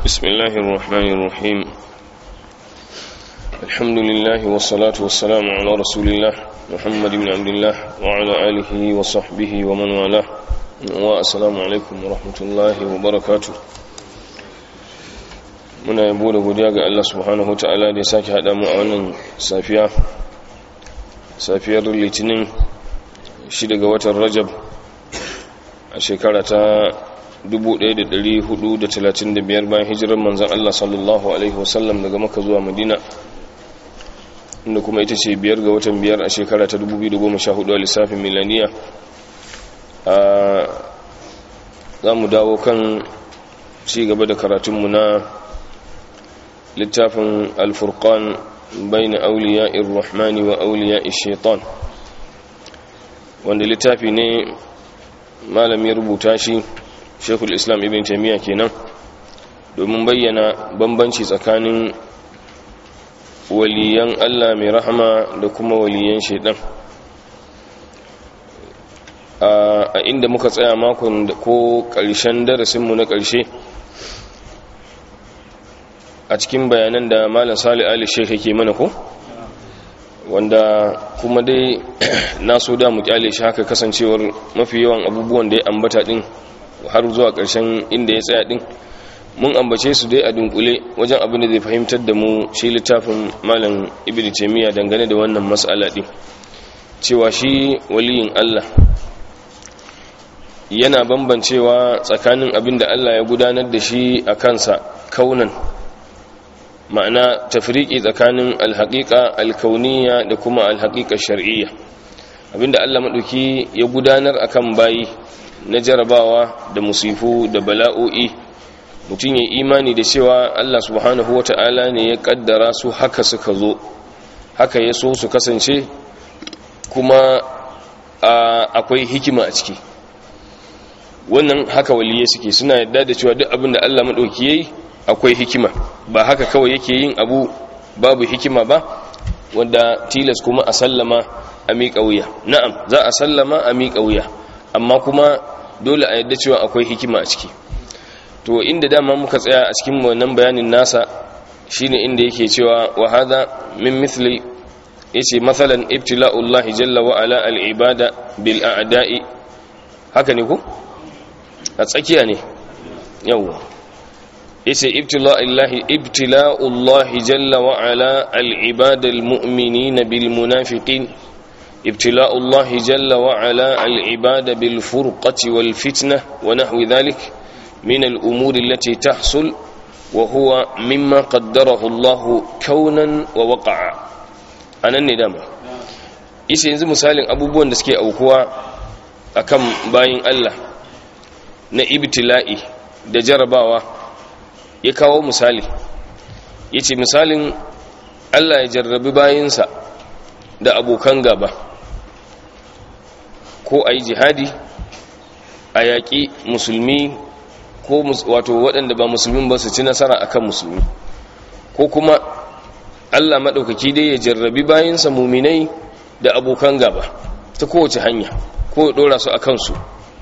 بسم الله الرحمن الرحيم الحمد لله والصلاة والسلام على رسول الله محمد بن عبد الله وعلى آله وصحبه ومن والاه والسلام عليكم ورحمة الله وبركاته muna yabo da godiya ga Allah subhanahu ta'ala da ya sake haɗa mu a wannan safiya safiyar litinin shi daga watan rajab a shekara ta 1435 bayan hijirar manzan Allah sallallahu Alaihi wasallam daga maka zuwa madina inda kuma ita ce biyar ga watan biyar a shekara ta 2014 a lissafin milaniya a za mu dawo kan ci gaba da karatunmu na littafin alfurkan bai na auliya irrahmani wa auliya shaitan wanda littafi ne malami rubuta shi shekul islam ibn taimiyya kenan domin bayyana bambanci tsakanin waliyan allah mai rahama da kuma waliyan shaidan a inda muka tsaya makon ko ƙarshen darasinmu na ƙarshe a cikin bayanan da malam sali ali shekha ke mana ko wanda kuma dai na so da mu kyale shi haka kasancewar mafi yawan abubuwan da ya ambata din har zuwa ƙarshen inda ya tsaya din mun ambace su dai a dunkule wajen abin da zai fahimtar da mu shi littafin malam ibn taymiya dangane da wannan mas'ala din cewa shi waliyin Allah yana bambancewa tsakanin abin da Allah ya gudanar da shi a kansa kaunan ma'ana tafriki tsakanin alhaƙiƙa alkauniya da kuma alhaƙiƙa shar'iyya abinda Allah maɗauki ya gudanar akan bayi na jarabawa da musifu da bala'o'i mutum ya imani da cewa Allah subhanahu wata'ala ne ya kaddara su haka suka zo haka ya so su kasance kuma akwai hikima a ciki wannan haka waliye suke suna yadda da cewa duk abin da Allah maɗauki ya yi akwai hikima ba haka kawai yake yin abu babu hikima ba wanda tilas kuma a sallama a miƙa wuya na'am za a sallama a miƙa wuya amma kuma dole a yadda cewa akwai hikima a ciki to inda dama muka tsaya a cikin wannan bayanin nasa shine inda yake cewa wa hadha min mithli yace masalan ibtila'ullah jalla wa ala al-ibada bil a'da'i haka ne ko a tsakiya ne yawa yace ibtila'ullahi ibtila'ullahi jalla wa ala al-ibada al-mu'minina bil munafiqin ibtila'ullahi jalla wa ala al-ibada bil furqati wal fitnah wa nahwi dhalik min al-umur allati tahsul wa huwa mimma qaddarahu Allah kaunan wa waqa'a anan ne dama yace yanzu misalin abubuwan da suke aukuwa akan bayin Allah na ibtila'i da jarabawa ya kawo misali ya ce misalin allah ya jarrabi bayansa da abokan gaba ko a yi jihadi a yaƙi musulmi ko wato waɗanda ba musulmin ba su ci nasara akan musulmi ko kuma allah maɗaukaki dai ya jarrabi bayansa muminai da abokan gaba ta kowace hanya ko ya ɗora su a kansu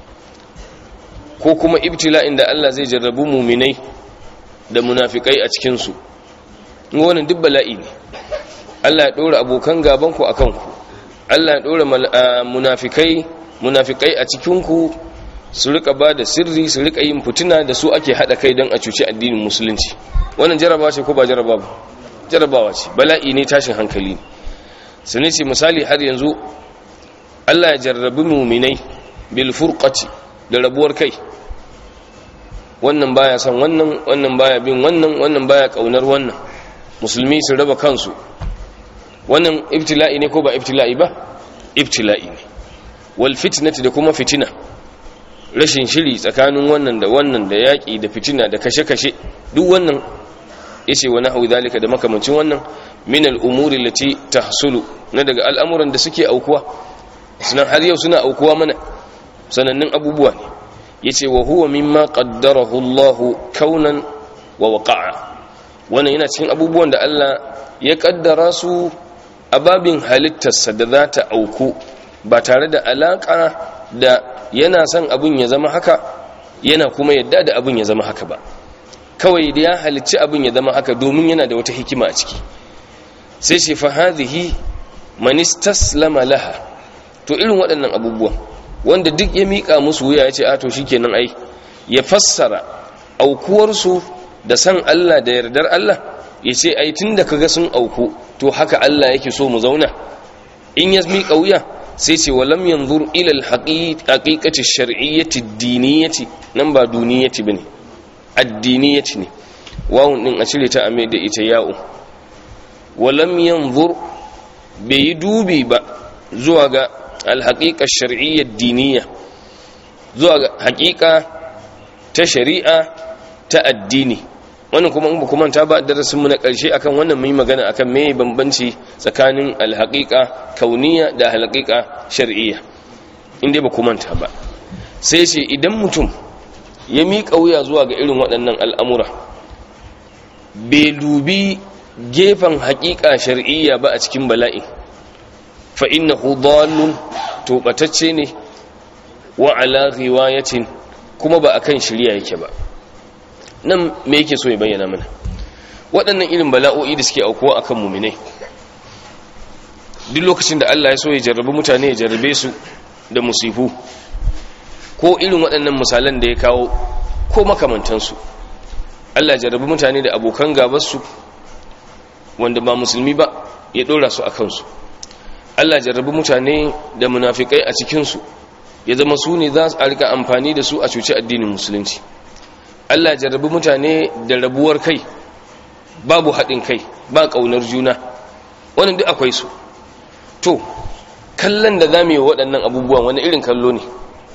ko kuma ibtila'in da allah zai jarrabi muminai da munafikai a cikinsu wannan duk bala'i ne Allah ya ɗora abokan gabanku a kanku Allah ya ɗora munafikai munafikai a cikinku su rika ba da sirri su rika yin fituna da su ake haɗa kai don a cuci addinin musulunci wannan jarabawa ce ko ba jarabawa ba jarabawa ce bala'i ne tashin hankali ne sani ce misali har yanzu Allah ya jarrabi muminai bil furqati da rabuwar kai wannan baya son wannan wannan baya bin wannan wannan baya kaunar wannan musulmi su raba kansu wannan ibtila'i ne ko ba ibtila'i ba ibtila'i ne wal fitnati da kuma fitina rashin shiri tsakanin wannan da wannan da yaki da fitina da kashe-kashe duk wannan yace wa nahwu zalika da makamancin wannan min al umuri allati tahsulu na daga al'amuran da suke aukuwa sunan har yau suna aukuwa mana sanannun abubuwa ne yace wa huwa mimma qaddarahu Allahu kaunan wa waqa'a wannan yana cikin abubuwan da Allah ya kaddara su a babin halittarsa da za ta auku ba tare da alaka da yana son abin ya zama haka yana kuma yadda da abin ya zama haka ba kawai da ya halicci abin ya zama haka domin yana da wata hikima a ciki sai ce fa hadhihi man istaslama laha to irin waɗannan abubuwan wanda duk ya mika musu wuya ya ce a to shikenan ai ya fassara aukuwarsu da san Allah da yardar Allah ya ce ai tunda kaga sun auku to haka Allah yake so mu zauna in ya mika wuya sai ce walam yanzur ila al-haqiqati ash-shar'iyyati ad-diniyyati nan ba duniyati bane addiniyati ne wawun din a cire ta ame da ita ya'u walam yanzur bai yi dubi ba zuwa ga al-haqiqa ash-shar'iyya ad-diniyya zuwa ga haqiqa ta shari'a ta addini wannan kuma in ba kuma ta ba darasin mu na karshe akan wannan mai magana akan me bambanci tsakanin alhaqiqa kauniya da alhaqiqa shar'iyya inda ba kuma ta ba sai ce idan mutum ya miƙa wuya zuwa ga irin waɗannan al'amura bai dubi gefen haƙiƙa shar'iyya ba a cikin bala'i fa innahu dallun to batacce ne wa ala riwayatin kuma ba akan shirya yake ba nan me yake so ya bayyana mana waɗannan irin bala'o'i da suke aukuwa akan muminai duk lokacin da Allah ya so ya jarrabi mutane ya jarrabe su da musifu ko irin waɗannan misalan da ya kawo ko makamantansu Allah ya jarrabi mutane da abokan gabarsu wanda ba musulmi ba ya ɗora su a kansu Allah ya jarrabi mutane da munafikai a cikinsu ya zama su ne za a rika amfani da su a cuci addinin musulunci Allah jarrabi mutane da rabuwar kai babu haɗin kai ba ƙaunar juna wannan duk akwai su to kallon da za mu yi waɗannan abubuwan wani irin kallo ne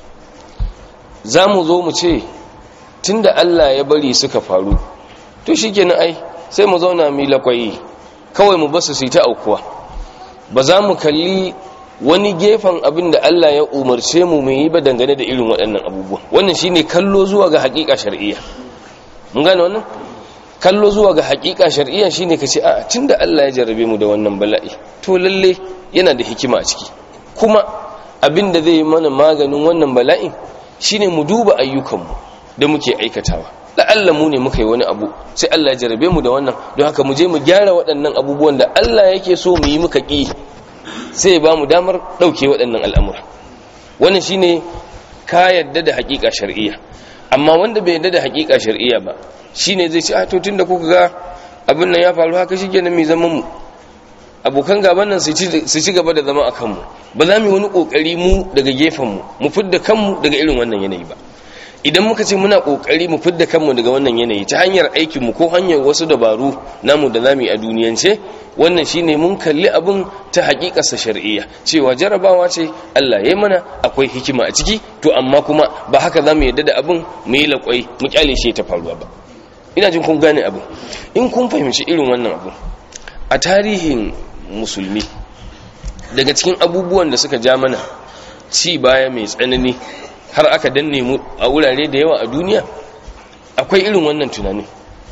za mu zo mu ce tun da Allah ya bari suka faru to shi kenan ai sai mu zauna mu lakwayi kawai mu basu su yi ta aukuwa ba za mu kalli wani gefen abin da Allah ya umarce mu mu yi ba dangane da irin waɗannan abubuwa wannan shine kallo zuwa ga haƙiƙa shar'iyya mun gane wannan kallo zuwa ga haƙiƙa shar'iyya shine kace a tunda Allah ya jarrabe mu da wannan bala'i to lalle yana da hikima a ciki kuma abin da zai yi mana maganin wannan bala'in shine mu duba ayyukanmu da muke aikatawa la'alla mu ne muka yi wani abu sai Allah ya jarrabe mu da wannan don haka mu je mu gyara waɗannan abubuwan da Allah yake so mu yi muka ƙi sai ba mu damar ɗauke waɗannan al'amura wannan shi ne ka yadda da haƙiƙa shari'iyya amma wanda bai yadda da haƙiƙa shari'iyya ba shi ne zai ci a tun da kuka ga abin nan ya faru haka shi kenan mai zaman mu abokan gaban nan su ci gaba da zama a kanmu ba za mu yi wani ƙoƙari mu daga gefenmu mu fidda kanmu daga irin wannan yanayi ba idan muka ce muna ƙoƙari mu fidda kanmu daga wannan yanayi ta hanyar aikinmu ko hanyar wasu dabaru namu da zamu yi a duniyance wannan shine mun kalli abin ta hakikarsa shar'iyya cewa jarabawa ce Allah ya mana akwai hikima a ciki to amma kuma ba haka za mu yadda da abin mu yi laƙwai mu kyale shi ta faruwa ba ina jin kun gane abin in kun fahimci irin wannan abin a tarihin musulmi daga cikin abubuwan da suka ja mana ci baya mai tsanani har aka danne mu a wurare da yawa a duniya akwai irin wannan tunani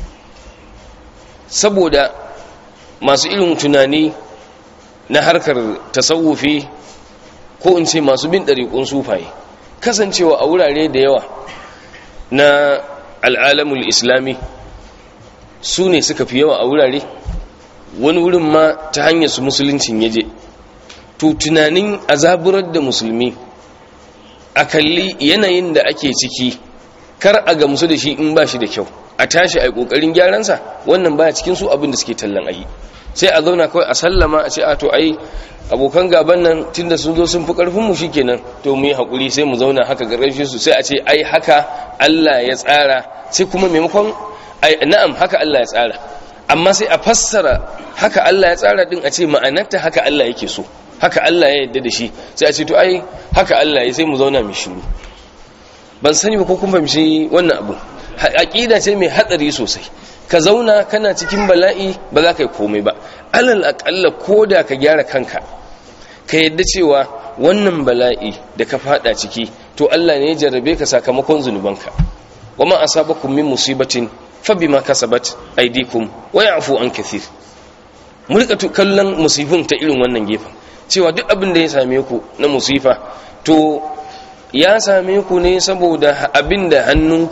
saboda masu irin tunani na harkar tasawufi ko in ce masu bin ɗariƙun sufaye kasancewa a wurare da yawa na al'alamul islami su ne suka fi yawa a wurare wani wurin ma ta hanyar su musuluncin yaje to tunanin azaburar da musulmi a kalli yanayin da ake ciki kar a gamsu da shi in ba shi da kyau a tashi a yi ƙoƙarin gyaransa wannan baya cikin su abin da suke tallan ayi sai a zauna kawai a sallama a ce a to ai abokan gaban nan tunda sun zo sun fi karfin mu shikenan to mu yi hakuri sai mu zauna haka gargashin su sai a ce ai haka Allah ya tsara sai kuma maimakon ai na'am haka Allah ya tsara amma sai a fassara haka Allah ya tsara din a ce ma'anarta haka Allah yake so haka Allah ya yarda da shi sai a ce to ai haka Allah ya sai mu zauna mu shiru ban sani ba ko kun fahimci wannan abu aqida ce mai hatsari sosai ka zauna kana cikin bala'i ba za ka yi komai ba alal aƙalla ko da ka gyara kanka ka yadda cewa wannan bala'i da ka fada ciki to Allah ne ya jarrabe ka sakamakon zunubanka wa ma asabakum min musibatin fa bima kasabat aydikum wa ya'fu an kathir mu rika kallon musifin ta irin wannan gefen cewa duk abin da ya same ku na musifa to ya same ku ne saboda abin da hannunku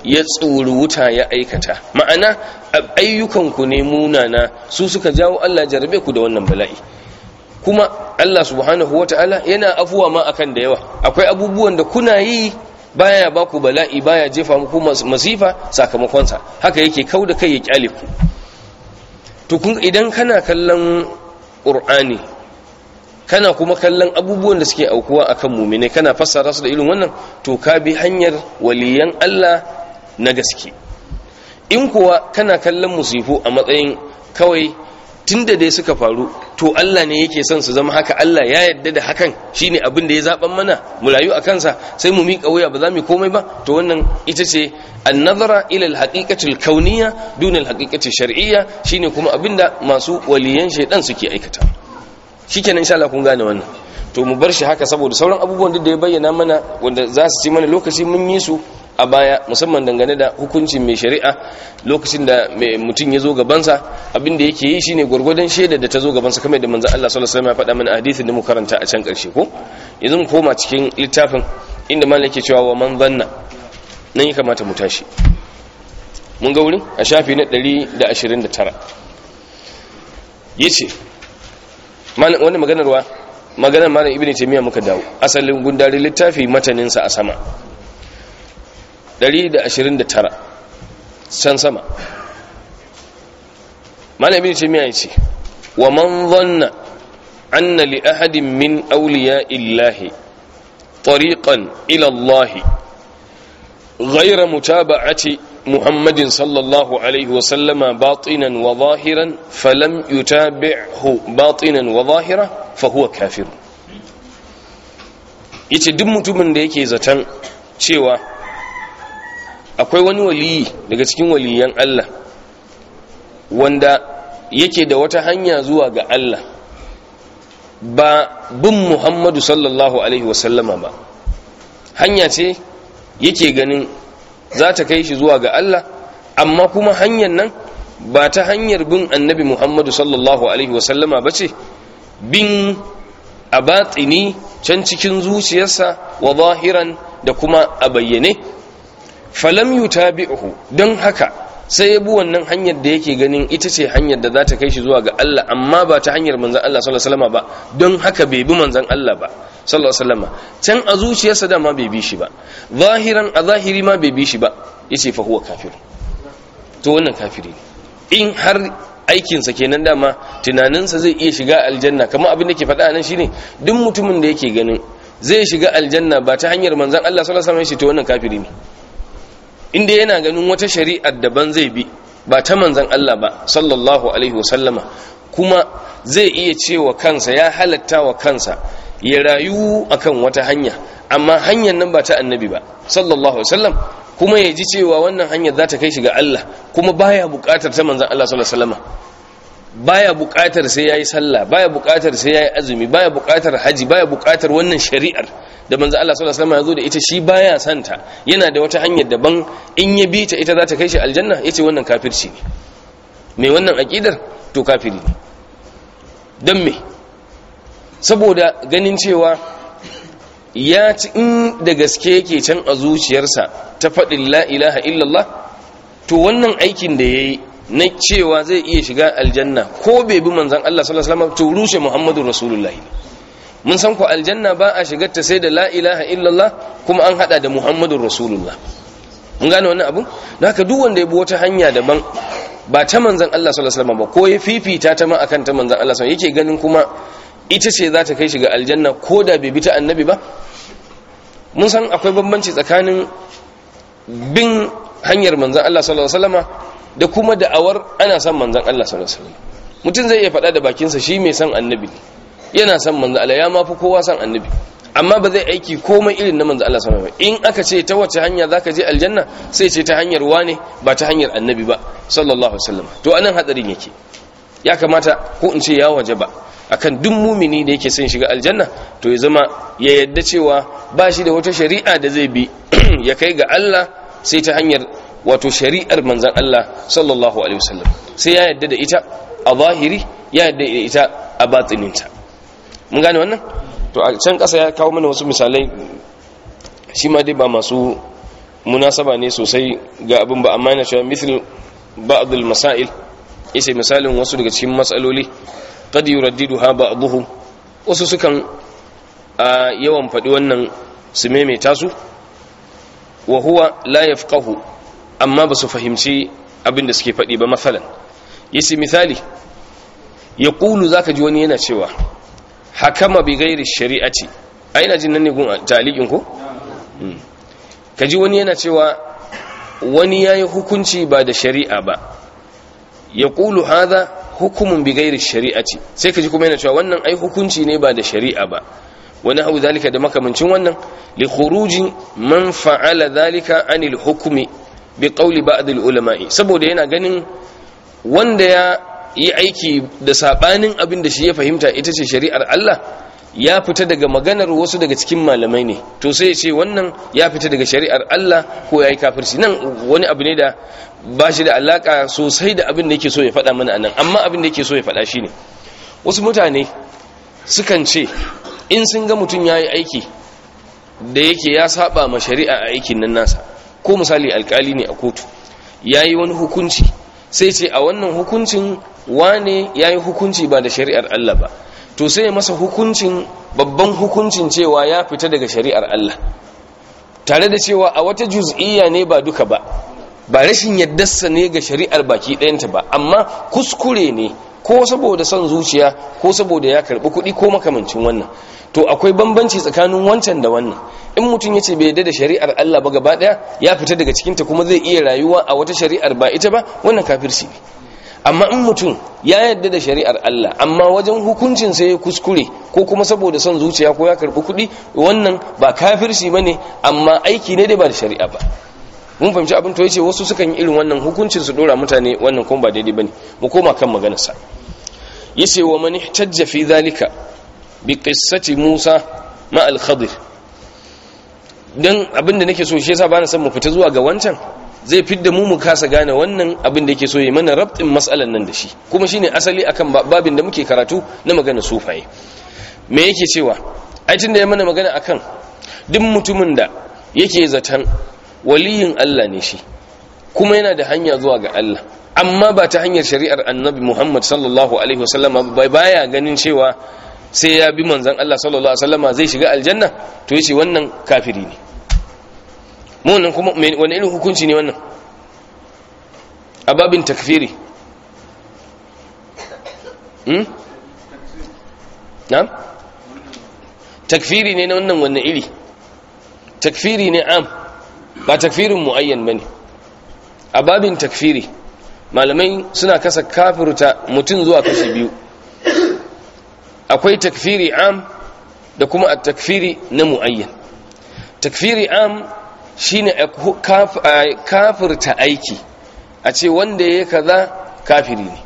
ya tsuri wuta ya aikata ma'ana ayyukanku ne munana su suka jawo Allah jarabe ku da wannan bala'i kuma Allah subhanahu wata'ala yana afuwa ma akan da yawa akwai abubuwan da kuna yi baya ba ku bala'i baya jefa muku masifa sakamakonsa haka yake kau da kai ya kyale ku to kun idan kana kallon qur'ani kana kuma kallon abubuwan da suke aukuwa akan mumine kana fassara su da irin wannan to ka bi hanyar waliyan Allah na gaske in kuwa kana kallon musifu a matsayin kawai tunda dai suka faru to Allah ne yake son su zama haka Allah ya yarda da hakan shine abin da ya zaban mana mu rayu a kansa sai mu miƙa wuya ba za mu komai ba to wannan ita ce an-nazara ila al-haqiqati al-kawniyya duna al-haqiqati shar'iyya shine kuma abinda masu waliyan shaydan suke aikata shikenan insha Allah kun gane wannan to mu bar shi haka saboda sauran abubuwan da ya bayyana mana wanda za su ci mana lokaci mun yi su a baya musamman dangane da hukuncin mai shari'a lokacin da mutum ya zo gabansa abin da yake yi shine gwargwadon shaida da ta zo gabansa kamar da manzon Allah sallallahu alaihi wasallam ya faɗa mana hadisin da mu karanta a can ƙarshe ko yanzu mu koma cikin littafin inda malam yake cewa wa man zanna nan ya kamata mu tashi mun ga wurin a shafi na 129 yace malam wannan maganar wa maganar malam ibnu taymiya muka dawo asalin gundarin littafi matanin sa a sama 129 can sama malam ibnu taymiya yace wa man dhanna anna li ahadin min awliya illahi tariqan ila allah غير متابعة محمد صلى الله عليه وسلم باطنا وظاهرا فلم يتابعه باطنا وظاهرا فهو كافر yace duk mutumin da yake zaton cewa akwai wani waliyi daga cikin waliyan Allah wanda yake da wata hanya zuwa ga Allah ba bin Muhammadu sallallahu alaihi wasallama ba hanya ce yake ganin za ta kai shi zuwa ga Allah amma kuma hanyar nan ba ta hanyar bin annabi Muhammadu sallallahu Alaihi wasallama ba ce bin a batsini can cikin zuciyarsa wa zahiran da kuma a bayyane falam yutabi'uhu don haka sai ya bi wannan hanyar da yake ganin ita ce hanyar da za ta kai shi zuwa ga Allah amma ba ta hanyar manzan Allah sallallahu alaihi wasallama ba don haka bai bi manzan Allah ba sallallahu alaihi wasallama can a zuciyarsa da ma bai bi shi ba zahiran a zahiri ma bai bi shi ba yace fa huwa kafir to wannan kafiri in har aikinsa kenan dama tunaninsa zai iya shiga aljanna kamar abin da ke faɗa nan shine duk mutumin da yake ganin zai shiga aljanna ba ta hanyar manzan Allah sallallahu alaihi wasallam to wannan kafiri ne inda yana ganin wata shari'ar daban zai bi ba ta manzan Allah ba sallallahu alaihi wasallama kuma zai iya cewa kansa ya halatta wa kansa ya rayu akan wata hanya amma hanyar nan ba ta annabi ba sallallahu alaihi wasallam kuma ya ji cewa wannan hanyar za ta kai shi ga Allah kuma baya buƙatar ta manzan Allah sallallahu alaihi wasallama baya buƙatar sai yayi sallah baya buƙatar sai yayi azumi baya buƙatar haji baya buƙatar wannan shari'ar da manzo Allah sallallahu alaihi wasallam ya zo da ita shi baya santa yana da wata hanyar daban in ya bi ta ita za ta kai shi aljanna yace wannan kafirci ne mai wannan aqidar to kafiri ne dan me saboda ganin cewa ya ci in da gaske yake can a zuciyarsa ta faɗin la ilaha illallah to wannan aikin da yayi na cewa zai iya shiga aljanna ko bai bi manzon Allah sallallahu alaihi wasallam to rushe Muhammadu Rasulullahi mun san ku aljanna ba a shigar ta sai da la ilaha illallah kuma an hada da muhammadun rasulullah mun gane wannan abun da haka duk wanda ya bi wata hanya daban ba ta manzan Allah sallallahu alaihi wasallam ba ko ya fifita ta ma akan ta manzan Allah sallallahu yake ganin kuma ita ce za ta kai shi ga aljanna ko da bai bi ta annabi ba mun san akwai bambanci tsakanin bin hanyar manzan Allah sallallahu alaihi wasallam da kuma da'awar ana son manzan Allah sallallahu alaihi wasallam mutum zai iya faɗa da bakinsa shi mai son annabi ne yana son manzo Allah ya mafi kowa son annabi amma ba zai aiki komai irin na manzo Allah sallallahu alaihi in aka ce ta wace hanya zaka je aljanna sai ce ta hanyar wane ba ta hanyar annabi ba sallallahu alaihi wasallam to anan hadarin yake ya kamata ko in ce ya waje ba akan duk mumini da yake son shiga aljanna to ya zama ya yadda cewa ba shi da wata shari'a da zai bi ya kai ga Allah sai ta hanyar wato shari'ar manzon Allah sallallahu alaihi wasallam sai ya yadda da ita a zahiri ya yadda da ita a batininta mun gane wannan to a can ƙasa ya kawo mana wasu misalai shi ma dai ba masu munasaba ne sosai ga abin ba amma yana cewa mithl ba'd al-masail yace misalin wasu daga cikin matsaloli qad yuraddiduha ba'dhum wasu sukan a yawan faɗi wannan su maimaita su wa huwa la yafqahu amma ba su fahimci abin da suke faɗi ba masalan yace misali yaqulu zaka ji wani yana cewa hakama bi ghairi shari'ati ai ina jin nan ne gun taliqin ko ka ji wani yana cewa wani ya yi hukunci ba da shari'a ba ya ƙulu haza hukumun bigairi shari'aci sai ka ji kuma yana cewa wannan ai hukunci ne ba da shari'a ba wani hau zalika da makamancin wannan li khuruji man fa'ala zalika anil hukumi bi qawli ba'd al ulama'i saboda yana ganin wanda ya yi aiki da sabanin abin da shi ya fahimta ita ce shari'ar Allah ya fita daga maganar wasu daga cikin malamai ne to sai ya ce wannan ya fita daga shari'ar Allah ko ya yi kafirci nan wani abu ne da ba shi da alaka sosai da abin da yake so ya faɗa mana anan amma abin da yake so ya faɗa shi ne wasu mutane sukan ce in sun ga mutum ya yi aiki da yake ya saba ma shari'a a aikin nan nasa ko misali alkali ne a kotu ya yi wani hukunci sai ce a wannan hukuncin wane ya yi hukunci ba da shari'ar Allah ba to sai masa hukuncin babban hukuncin cewa ya fita daga shari'ar Allah tare da cewa a wata juz'iyya ne ba duka ba ba rashin yaddarsa ne ga shari'ar baki ɗayanta ba amma kuskure ne ko saboda son zuciya ko saboda ya karɓi kuɗi ko makamancin wannan to akwai bambanci tsakanin wancan da wannan in mutum ya ce bai yadda da shari'ar Allah ba gaba ɗaya ya fita daga cikinta kuma zai iya rayuwa a wata shari'ar ba ita ba wannan kafirci ne amma in mutum ya yadda da shari'ar Allah amma wajen hukuncin sai ya kuskure ko kuma saboda son zuciya ko ya karbi kuɗi wannan ba kafirci bane amma aiki ne dai ba da shari'a ba mun fahimci abin to yace wasu sukan yi irin wannan hukuncin su dora mutane wannan kuma ba daidai bane mu koma kan maganar sa yace wa man ihtajja fi zalika bi qissati Musa ma al-Khadir dan abin da nake so shi yasa bana son mu fita zuwa ga wancan zai fidda mu mu kasa gane wannan abin da yake so yi mana rabtin matsalan nan da shi kuma shine asali akan babin da muke karatu na magana sufaye me yake cewa ai tunda ya mana magana akan duk mutumin da yake zaton waliyin Allah ne shi kuma yana da hanya zuwa ga Allah amma ba ta hanyar shari'ar annabi Muhammad sallallahu alaihi wasallama bai baya ganin cewa sai ya bi manzon Allah sallallahu alaihi wasallama zai shiga aljanna to yace wannan kafiri ne wannan kuma wani irin hukunci ne wannan a babin takfiri hmm? na? takfiri ne na wannan wannan iri takfiri ne am ba takfirin mu'ayyan ba ne a babin takfiri malamai suna kasa kafirta mutum zuwa kashi biyu akwai takfiri am da kuma a takfiri na mu'ayyan takfiri am shine kafirta aiki a ce wanda ya kaza kafiri ne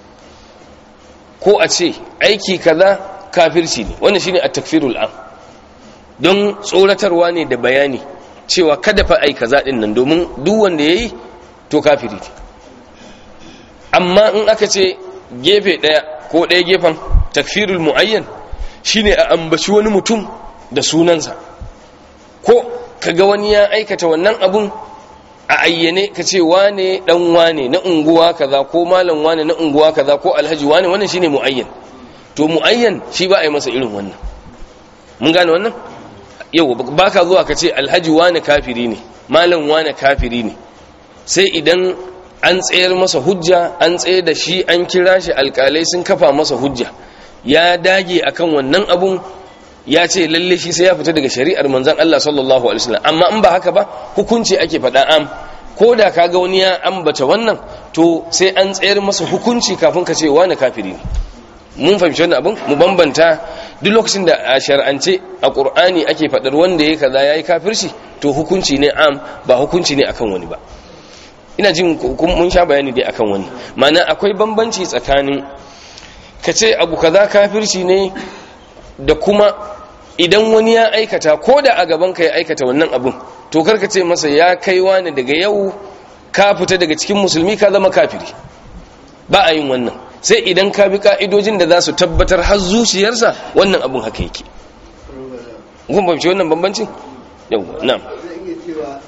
ko a ce aiki kaza kafirci ne wannan shine at-takfirul am don tsoratarwa ne da bayani cewa kada fa ai kaza din nan domin duk wanda yayi to kafiri ne amma in aka ce gefe daya ko daya gefen takfirul muayyan shine a ambaci wani mutum da sunansa ko kaga wani ya aikata wannan abun a ayyane ka ce wane dan wane na unguwa kaza ko malam wane na unguwa kaza ko alhaji wane wannan shine muayyan to muayyan shi ba a yi masa irin wannan mun gane wannan yau baka zuwa ka ce alhaji wane kafiri ne malam wane kafiri ne sai idan an tsayar masa hujja an tsaye da shi an kira shi alkalai sun kafa masa hujja ya dage akan wannan abun ya ce lalle shi sai ya fita daga shari'ar manzon Allah sallallahu alaihi wasallam amma in ba haka ba hukunci ake faɗa am ko da kaga wani ya ambata wannan to sai an tsayar masa hukunci kafin ka ce wani kafiri ne mun fahimci wannan abin mu bambanta duk lokacin da a shar'ance a qur'ani ake faɗar wanda yayi kaza yayi kafirci to hukunci ne am ba hukunci ne akan wani ba ina jin mun sha bayani dai akan wani ma'ana akwai bambanci tsakanin ka ce abu kaza kafirci ne da kuma idan wani ya aikata ko da a gaban ka ya aikata wannan abun to karka ce masa ya kai wani daga yau ka fita daga cikin musulmi ka zama kafiri ba a yin wannan sai idan ka bi ka'idojin da za su tabbatar har zuciyarsa wannan abun haka yake kun bamci wannan bambancin yau na'am zai iya cewa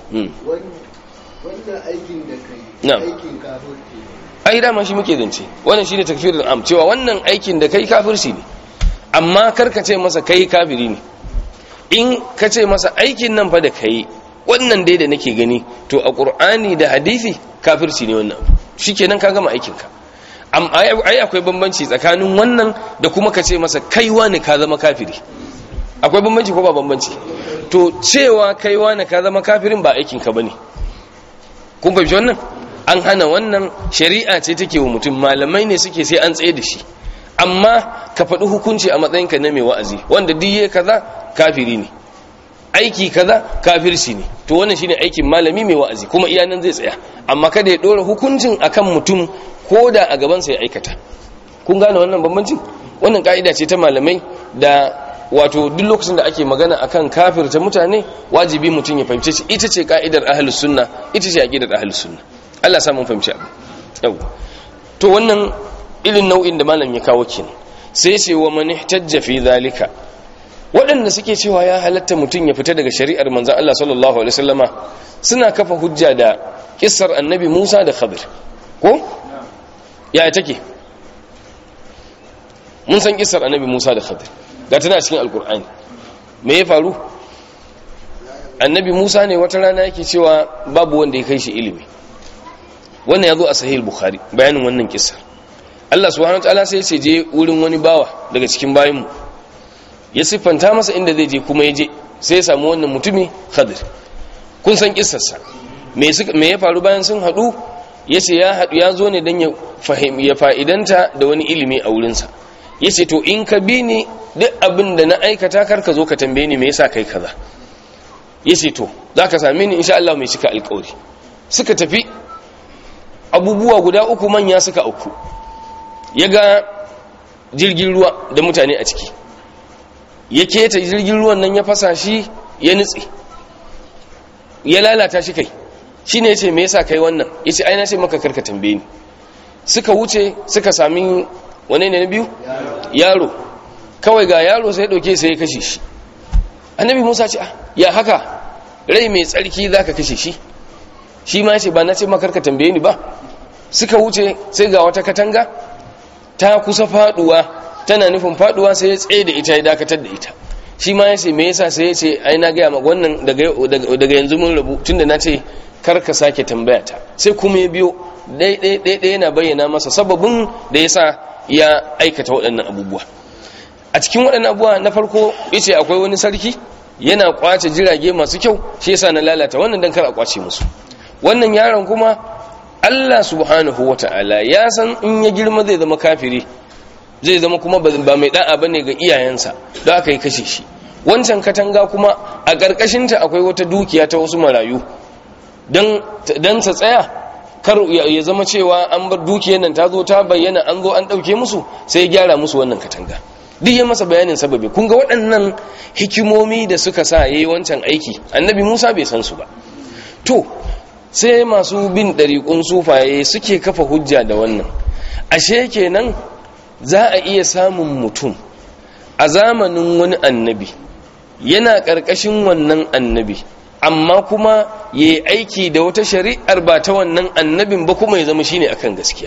wannan aikin da kai Na'am. aikin kafirci ai dama shi muke zance wannan shine takfirul am cewa wannan aikin da kai kafirci ne amma kar ka ce masa kai kafiri ne in ka ce masa aikin nan fa da kai wannan dai da nake gani to a qur'ani da hadisi kafirci ne wannan shikenan ka gama aikin ka am ai ai akwai bambanci tsakanin wannan da kuma ka ce masa kai wani ka zama kafiri akwai bambanci ko ba bambanci to cewa kai wani ka zama kafirin ba aikin ka bane kun fahimci wannan an hana wannan shari'a ce take wa mutum malamai ne suke sai an tsaye da shi amma ka faɗi hukunci a matsayinka na mai wa'azi wanda duk yayi kaza kafiri ne aiki kaza kafirci ne to wannan shine aikin malami mai wa'azi kuma iya nan zai tsaya amma kada ya dora hukuncin akan mutum ko da a gaban sa ya aikata kun gane wannan bambancin wannan ka'ida ce ta malamai da wato duk lokacin da ake magana akan kafirta mutane wajibi mutum ya fahimce shi ita ce ka'idar ahlus sunna ita ce aqidar ahlus sunna Allah ya sa mun fahimci abu yau to wannan irin nau'in da malam ya kawo kenan sai ce wa man ihtajja fi zalika waɗanda suke cewa ya halatta mutum ya fita daga shari'ar manzon Allah sallallahu alaihi wasallama suna kafa hujja da kissar annabi Musa da Khadir ko ya take mun san kissar annabi Musa da Khadir ga tana cikin alkur'ani me ya faru annabi Musa ne wata rana yake cewa babu wanda ya kai shi ilimi wannan ya zo a sahih bukhari bayanin wannan kissar Allah subhanahu wataala sai ya je wurin wani bawa daga cikin bayinmu ya siffanta masa inda zai je kuma ya je sai ya samu wannan mutumi khadir kun san kissarsa me me ya faru bayan sun hadu yace ya hadu ya zo ne dan ya fahim ya fa'idanta da wani ilimi a wurinsa yace to in ka bi ni duk abin da na aikata kar ka zo ka tambaye ni me yasa kai kaza yace to zaka same ni insha Allah mai cika alƙawari suka tafi abubuwa guda uku manya suka auku ya ga jirgin ruwa da mutane a ciki ya keta jirgin ruwan nan ya fasa shi ya nutse ya lalata shi kai shi ne ya ce me yasa kai wannan ya ce aina ce maka karka tambaye ni suka wuce suka sami wane ne na biyu yaro kawai ga yaro sai ɗauke sai ya kashe shi annabi musa ce ya haka rai mai tsarki za ka kashe shi shi ma ya ce ba na ce maka karka tambaye ni ba suka wuce sai ga wata katanga ta kusa faduwa tana nufin faduwa sai ya tsaye da ita ya dakatar da ita shi ma ya ce me yasa sai ya ce ai na gaya maka wannan daga yanzu mun rabu tunda na ce kar ka sake tambaya ta sai kuma ya biyo ɗaya yana bayyana masa sababin da ya sa ya aikata waɗannan abubuwa a cikin waɗannan abubuwa na farko ya ce akwai wani sarki yana kwace jirage masu kyau shi yasa na lalata wannan dan kar a kwace musu wannan yaron kuma Allah subhanahu wa ta'ala ya san in ya girma zai zama kafiri zai zama kuma ba mai da'a bane ga iyayensa da aka yi kashe shi wancan katanga kuma a ƙarƙashinta akwai wata dukiya ta wasu marayu don sa tsaya kar ya zama cewa an bar dukiyar nan ta zo ta bayyana an zo an ɗauke musu sai ya gyara musu wannan katanga duk ya masa bayanin sababi kun ga waɗannan hikimomi da suka sa ya yi wancan aiki annabi musa bai san su ba to sai masu bin ɗariƙun sufaye suke kafa hujja da wannan ashe kenan za a iya samun mutum a zamanin wani annabi yana ƙarƙashin wannan annabi amma kuma ya yi aiki da wata shari'ar ba ta wannan annabin ba kuma ya zama shine akan gaskiya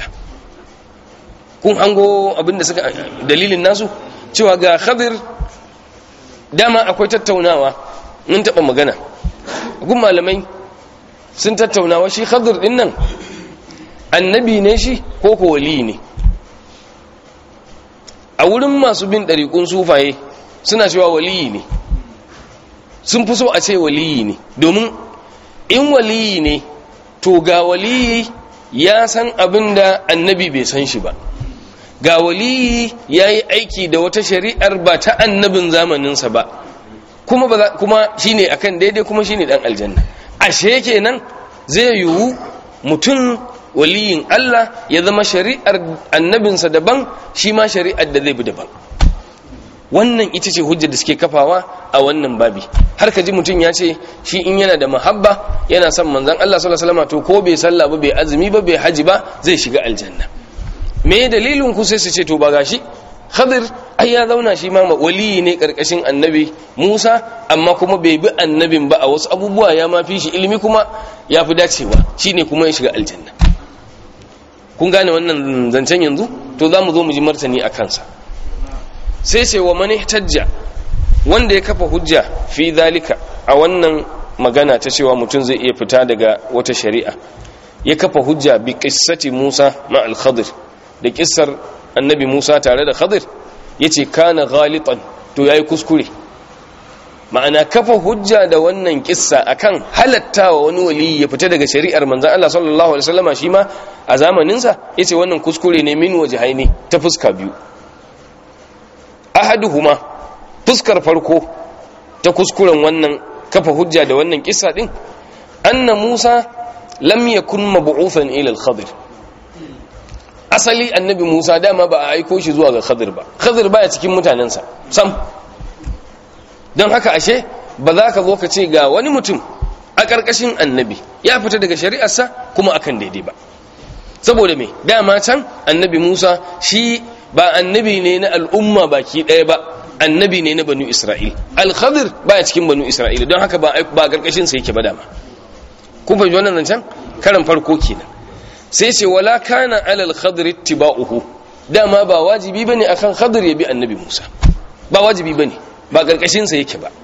kun hango abinda suka dalilin nasu cewa ga khadir dama akwai tattaunawa mun taɓa magana gun malamai sun tattaunawa shi khadir din nan annabi ne shi ko ko wali ne a wurin masu bin ɗariƙun sufaye suna cewa waliyi ne sun fi so a ce waliyi ne domin in waliyi ne to ga waliyi ya san abin da annabi bai san shi ba ga waliyi ya yi aiki da wata shari'ar ba ta annabin zamaninsa ba kuma, kuma shi ne akan daidai kuma shi ne ɗan aljanna ashe kenan zai yiwu mutum waliyin Allah ya zama shari'ar annabinsa daban shi ma shari'ar da zai bi daban wannan ita ce hujjar da suke kafawa a wannan babi har ka ji mutum ya ce shi in yana da mahabba yana son manzan Allah sallallahu alaihi wasallam to ko bai sallah ba bai azumi ba bai haji ba zai shiga aljanna me dalilin ku sai su ce to ba gashi khadir ai ya zauna shi ma waliyi ne karkashin annabi Musa amma kuma bai bi annabin ba a wasu abubuwa ya ma fi shi ilimi kuma ya fi dacewa shine kuma ya shiga aljanna kun gane wannan zancen yanzu to za mu zo mu ji martani a kansa sai ce wa mani tajja wanda ya kafa hujja fi zalika a wannan magana ta cewa mutum zai iya fita daga wata shari'a ya kafa hujja bi qissati Musa ma al-Khadir da kissar annabi Musa tare da Khadir yace kana ghalitan to yayi kuskure ma'ana kafa hujja da wannan kissa akan halattawa wani wali ya fita daga shari'ar manzon Allah sallallahu alaihi wasallama shi ma a zamanin sa yace wannan kuskure ne min wajhaini ta fuska biyu ahaduhuma fuskar farko ta kuskuren wannan kafa hujja da wannan kissa din anna Musa lam yakun mab'uthan ila al-Khadir asali annabi Musa dama ba a aiko shi zuwa ga Khadir ba Khadir baya cikin mutanensa sam don haka ashe ba za ka zo ka ce ga wani mutum a ƙarƙashin annabi ya fita daga shari'arsa kuma akan daidai ba saboda me dama can annabi Musa shi ba annabi ne na al'umma baki ɗaya ba annabi ne na banu Isra'il al-Khadir baya cikin banu Isra'il don haka ba ba ƙarƙashin sa yake ba dama kun fahimci wannan zancen karan farko kenan sai ce wala kana alal khadir ittiba'uhu dama ba wajibi bane akan khadir ya bi annabi Musa ba wajibi bane ba karkashin sa yake ba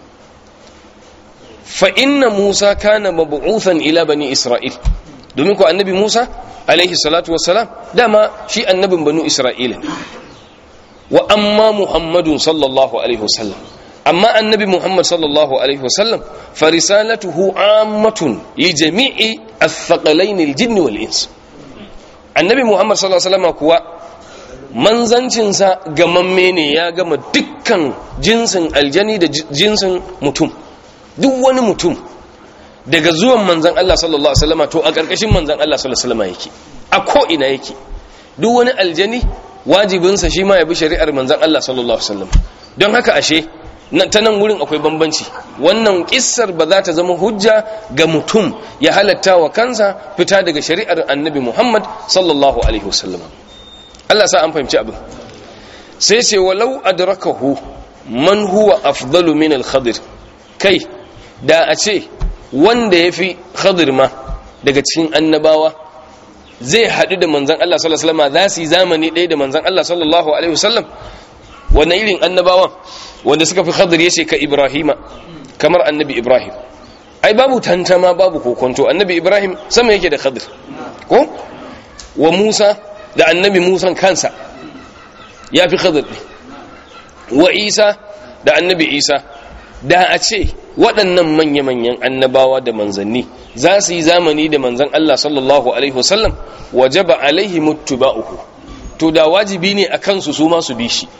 fa inna Musa kana mab'uthan ila bani Isra'il domin ko annabi Musa alaihi salatu wassalam dama shi annabin banu Isra'ila ne wa amma Muhammadun sallallahu alaihi wasallam amma annabi Muhammad sallallahu alaihi wasallam fa risalatuhu ammatun li jami'i athqalain aljinn wal ins annabi Muhammad sallallahu alaihi wasallam kuwa manzancin sa gamamme ne ya gama dukkan jinsin aljani da jinsin mutum duk wani mutum daga zuwan manzan Allah sallallahu alaihi wasallam to a karkashin manzan Allah sallallahu alaihi wasallam yake a ko ina yake duk wani aljani wajibinsa shi ma ya bi shari'ar manzan Allah sallallahu alaihi wasallam don haka ashe ta nan wurin akwai bambanci wannan kissar ba za ta zama hujja ga mutum ya halatta wa kansa fita daga shari'ar annabi Muhammad sallallahu alaihi wasallam Allah sa an fahimci abin sai ce walau adrakahu man huwa afdalu min al-khadir kai da a ce wanda yafi khadir ma daga cikin annabawa zai haɗu da manzan Allah sallallahu alaihi wasallam za su yi zamani ɗaya da manzan Allah sallallahu alaihi wasallam wannan irin annabawan wanda suka fi khadir yace ka Ibrahima kamar annabi Ibrahim ai babu tantama babu kokonto annabi Ibrahim sama yake da khadir ko wa Musa da annabi Musa kansa ya fi khadir ne wa Isa da annabi Isa da a ce waɗannan manya-manyan annabawa da manzanni za su yi zamani da manzan Allah sallallahu Alaihi wasallam wajaba alaihi muttuba'uhu to da wajibi ne a kansu su masu bi shi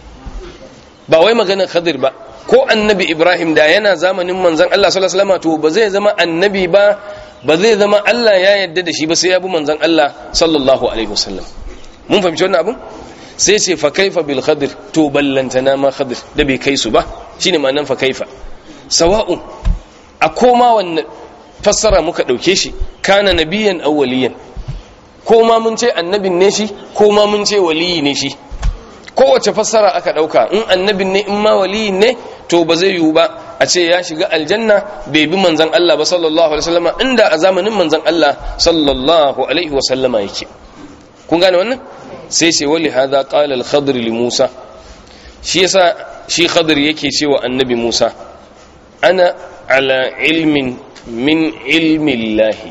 ba wai maganar khadir ba ko annabi Ibrahim da yana zamanin manzan Allah sallallahu Alaihi wasallam to ba zai zama annabi ba ba zai zama Allah ya yarda da shi ba sai ya bi manzan Allah sallallahu Alaihi wasallam mun fahimci wannan abin sai ce fa kaifa bil khadir to ballantana ma khadir da bai kai su ba shine ma'anar fa kaifa sawa'un a koma wannan fassara muka ɗauke shi kana nabiyan aw waliyan ko ma mun ce annabin ne shi ko ma mun ce waliyi ne shi kowace fassara aka ɗauka in annabin ne in ma waliyin ne to ba zai yiwu ba a ce ya shiga aljanna bai bi manzan Allah ba sallallahu alaihi wasallama inda a zamanin manzan Allah sallallahu alaihi wasallama yake kun gane wannan sai sai wali hadha qala al-khadr li Musa shi yasa shi khadr yake cewa annabi Musa ana ala ilmin min ilmillahi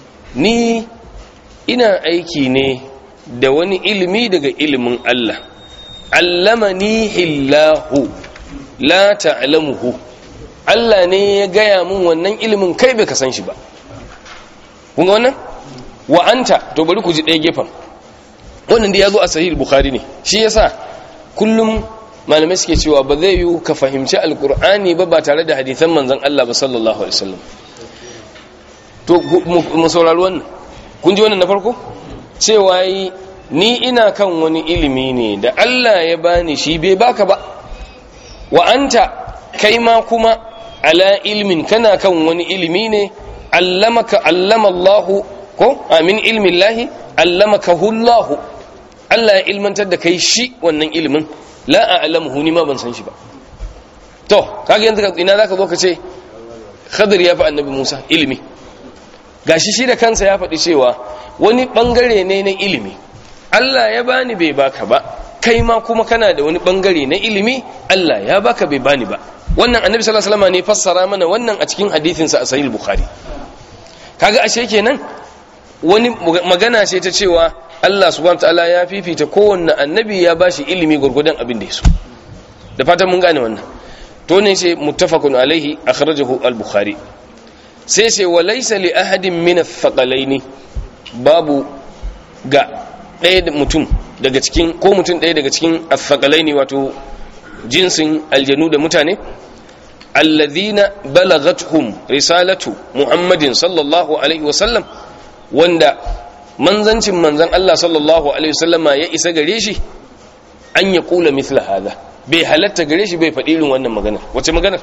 ni ina aiki ne da wani ilimi daga ilimin Allah allamani hillahu la ta'lamuhu Allah ne ya gaya mun wannan ilimin kai bai ka san shi ba kun ga wannan wa anta to bari ku ji ɗaya gefen wannan da ya zo a sahih bukhari ne shi yasa kullum malamai suke cewa ba zai yi ka fahimci alkur'ani ba ba tare da hadithan manzan Allah ba sallallahu alaihi wasallam to mu saurari wannan kun ji wannan na farko cewa yi ni ina kan wani ilimi ne da Allah ya bani shi bai baka ba wa anta kai ma kuma ala ilmin kana kan wani ilimi ne allamaka allama Allah ko amin ilmin lahi allamaka hullahu Allah ya ilmantar da kai shi wannan ilimin la a'lamuhu ni ma ban san shi ba to kaga yanzu ina zaka zo ka ce khadir ya fi annabi musa ilimi gashi shi da kansa ya faɗi cewa wani ɓangare ne na ilimi allah ya bani bai baka ba kai ma kuma kana da wani ɓangare na ilimi allah ya baka bai bani ba wannan annabi sallallahu alaihi wasallam ne fassara mana wannan a cikin hadithinsa a sahih bukhari kaga ashe kenan wani magana ce ta cewa allah subhanahu wataala ya fifita kowanne annabi ya bashi ilimi gurgudan abin da ya so da fatan mun gane wannan to ne sai muttafaqun alaihi akhrajahu al-bukhari sai sai wa laysa li ahadin min ath-thaqalaini babu ga ɗaya da mutum daga cikin ko mutum ɗaya daga cikin ath-thaqalaini wato jinsin aljanu da mutane alladhina balagathum risalatu muhammadin sallallahu alaihi wa sallam wanda manzancin manzan Allah sallallahu alaihi wasallama ya isa gare shi an ya kula mithla hadha bai halatta gare shi bai faɗi irin wannan maganar wace maganar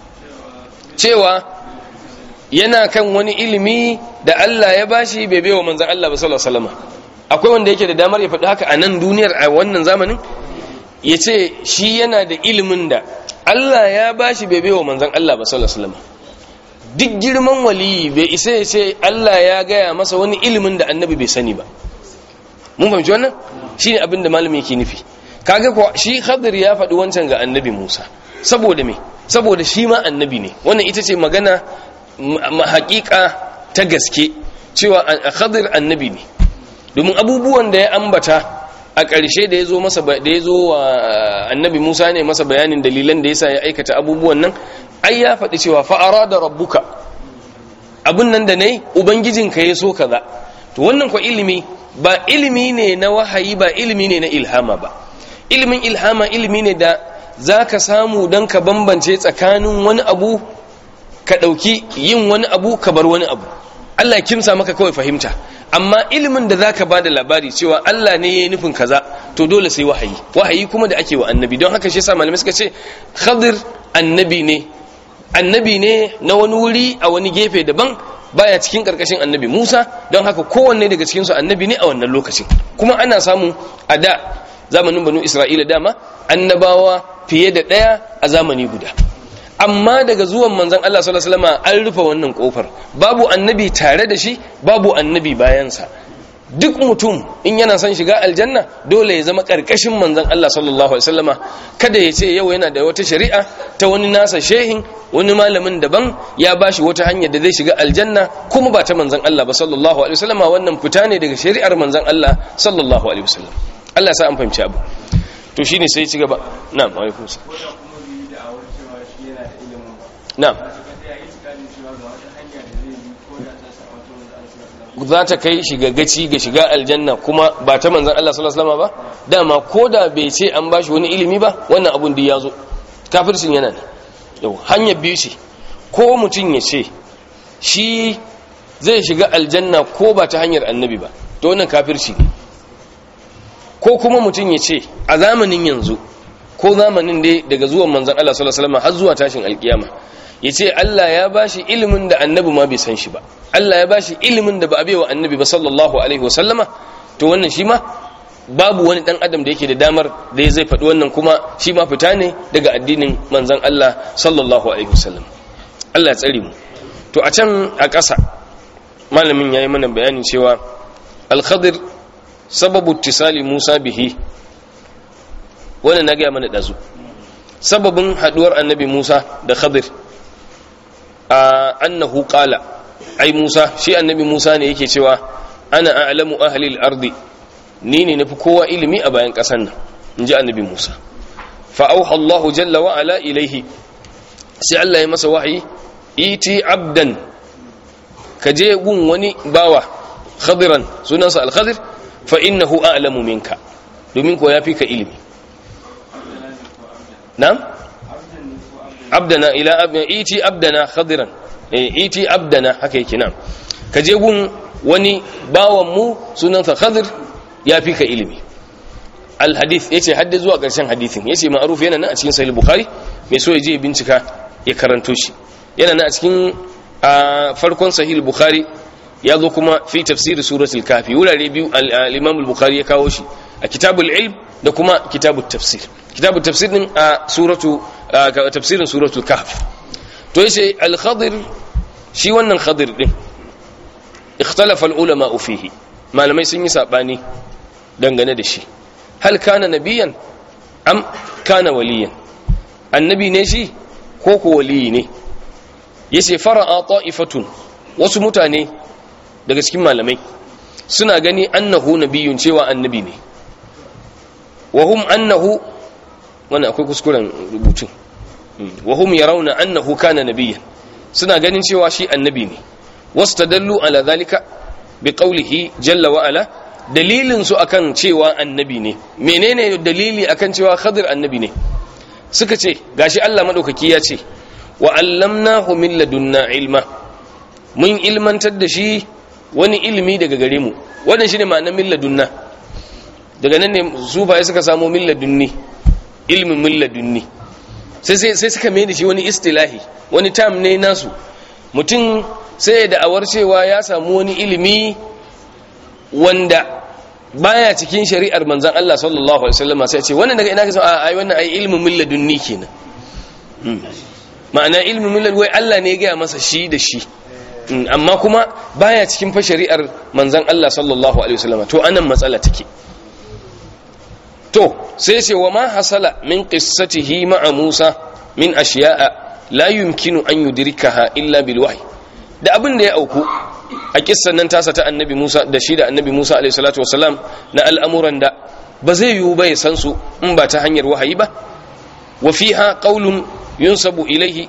cewa yana kan wani ilimi da Allah ya bashi bai baiwa manzan Allah ba sallallahu alaihi wasallama akwai wanda yake da damar ya faɗi haka a nan duniyar a wannan zamanin ya ce shi yana da ilimin da Allah ya bashi bai baiwa manzan Allah ba sallallahu alaihi wasallama duk girman waliyi bai isa ya ce Allah ya gaya masa wani ilimin da annabi bai sani ba mun fahimci wannan shine abin da malami yake nufi kaga ko shi Khadir ya faɗi wancan ga annabi Musa saboda me saboda shi ma annabi ne wannan ita ce magana haƙiƙa ta gaske cewa Khadir annabi ne domin abubuwan da ya ambata a ƙarshe da ya zo masa da ya zo wa annabi Musa ne masa bayanin dalilan da yasa ya aikata abubuwan nan ai ya faɗi cewa fa'ara da rabbuka abin nan da nayi ubangijinka ya so kaza to wannan kwa ilimi ba ilimi ne na wahayi ba ilimi ne na ilhama ba ilimin ilhama ilimi ne da zaka samu don ka bambance tsakanin wani abu ka ɗauki yin wani abu ka bar wani abu Allah ya kimsa maka kawai fahimta amma ilimin da zaka bada labari cewa Allah ne yayi nufin kaza to dole sai wahayi wahayi kuma da ake wa annabi don haka shi yasa malamai suka ce Khadir annabi ne annabi ne na wani wuri a wani gefe daban baya cikin karkashin annabi Musa don haka kowanne daga cikin su annabi ne a wannan lokacin kuma ana samu a da zamanin banu Isra'ila dama annabawa fiye da daya a zamani guda amma daga zuwan manzon Allah sallallahu alaihi wasallam an rufe wannan kofar babu annabi tare da shi babu annabi bayansa duk mutum in yana son shiga aljanna dole ya zama karkashin manzon Allah sallallahu alaihi wasallama kada ya ce yau yana da wata shari'a ta wani nasa shehin wani malamin daban ya bashi wata hanya da zai shiga aljanna kuma ba ta manzon Allah ba sallallahu alaihi wasallama wannan fita ne daga shari'ar manzon Allah sallallahu alaihi wasallam Allah ya sa an fahimci abu to shine sai ci gaba na'am alaikum na'am za ta kai shiga gaci ga shiga aljanna kuma ba ta manzan Allah sallallahu alaihi wasallam ba dama koda bai ce an bashi wani ilimi ba wannan abun da ya zo kafircin yana ne yau hanyar biyu ce ko mutum ya ce shi zai shiga aljanna ko ba ta hanyar annabi ba to wannan kafirci ne ko kuma mutum ya ce a zamanin yanzu ko zamanin dai daga zuwan manzan Allah sallallahu alaihi wasallam har zuwa tashin alkiyama ya ce Allah ya ba shi ilimin da annabi ma bai san shi ba Allah ya ba shi ilimin da ba a baiwa annabi ba sallallahu alaihi wasallama to wannan shi ma babu wani dan adam da yake da damar da zai faɗi wannan kuma shi ma fita ne daga addinin manzon Allah sallallahu alaihi wasallam Allah ya tsare mu to a can a ƙasa malamin yayi mana bayani cewa al-khadir sababu ittisali Musa bihi wannan na ga mana dazu sababin haduwar annabi Musa da Khadir annahu qala ai Musa shi annabi Musa ne yake cewa ana a'lamu ahli al-ardi ni ne nafi kowa ilimi a bayan kasan nan inji annabi Musa fa auha Allahu jalla wa ala ilaihi sai Allah ya masa wahayi iti abdan kaje gun wani bawa khadiran sunansa al-khadir fa innahu a'lamu minka domin ko yafi ka ilimi na'am abdana ila abdana iti abdana khadiran eh iti abdana haka yake nan ka je gun wani bawan mu sunansa khadir ya fi ka ilimi al hadith yace hadda zuwa karshen hadithin yace ma'ruf yana nan a cikin sahih bukhari mai so ya je bincika ya karanto shi yana nan a cikin farkon sahih bukhari ya zo kuma fi tafsir suratul kafi wurare biyu al-imam al-bukhari ya kawo shi a kitabul ilm da kuma kitabut tafsir kitabut tafsir din a suratu tafsirin suratul kahf to yace al-khadir shi wannan khadir din ikhtalafa al-ulama fihi malamai sun yi sabani dangane da shi hal kana nabiyan am kana waliyan annabi ne shi ko ko waliyi ne yace fara'a ta'ifatun wasu mutane daga cikin malamai suna gani annahu nabiyun cewa annabi ne wa hum annahu wannan akwai kuskuren rubutun wa hum yarawna annahu kana nabiyyan suna ganin cewa shi annabi ne wastadallu ala zalika biqawlihi jalla wa ala dalilin su akan cewa annabi ne menene dalili akan cewa khadir annabi ne suka ce gashi Allah madaukaki ya ce wa allamnahu min ladunna ilma mun ilmantar da shi wani ilimi daga gare mu wannan shine ma'anar min ladunna daga nan ne sufaye suka samu min ladunni ilmin min ladunni sai sai suka mai da shi wani istilahi wani tam ne nasu mutum sai ya da'awar cewa ya samu wani ilimi wanda baya cikin shari'ar manzan Allah sallallahu alaihi wasallam sai ce wannan daga ina ka san ai wannan ai ilmin min ladunni kenan ma'ana ilmin min ladunni Allah ne ya gaya masa shi da shi amma kuma baya cikin fa shari'ar manzan Allah sallallahu alaihi wasallam to anan matsala take to sai ce wa ma hasala min qissatihi ma'a Musa min ashiya'a la yumkinu an yudrikaha illa bil wahyi da abin da ya auku a kissan nan tasa ta annabi Musa da shi da annabi Musa alaihi salatu wasalam na al'amuran da ba zai yiwu ba ya san su in ba ta hanyar wahayi ba wa fiha qaulun yunsabu ilaihi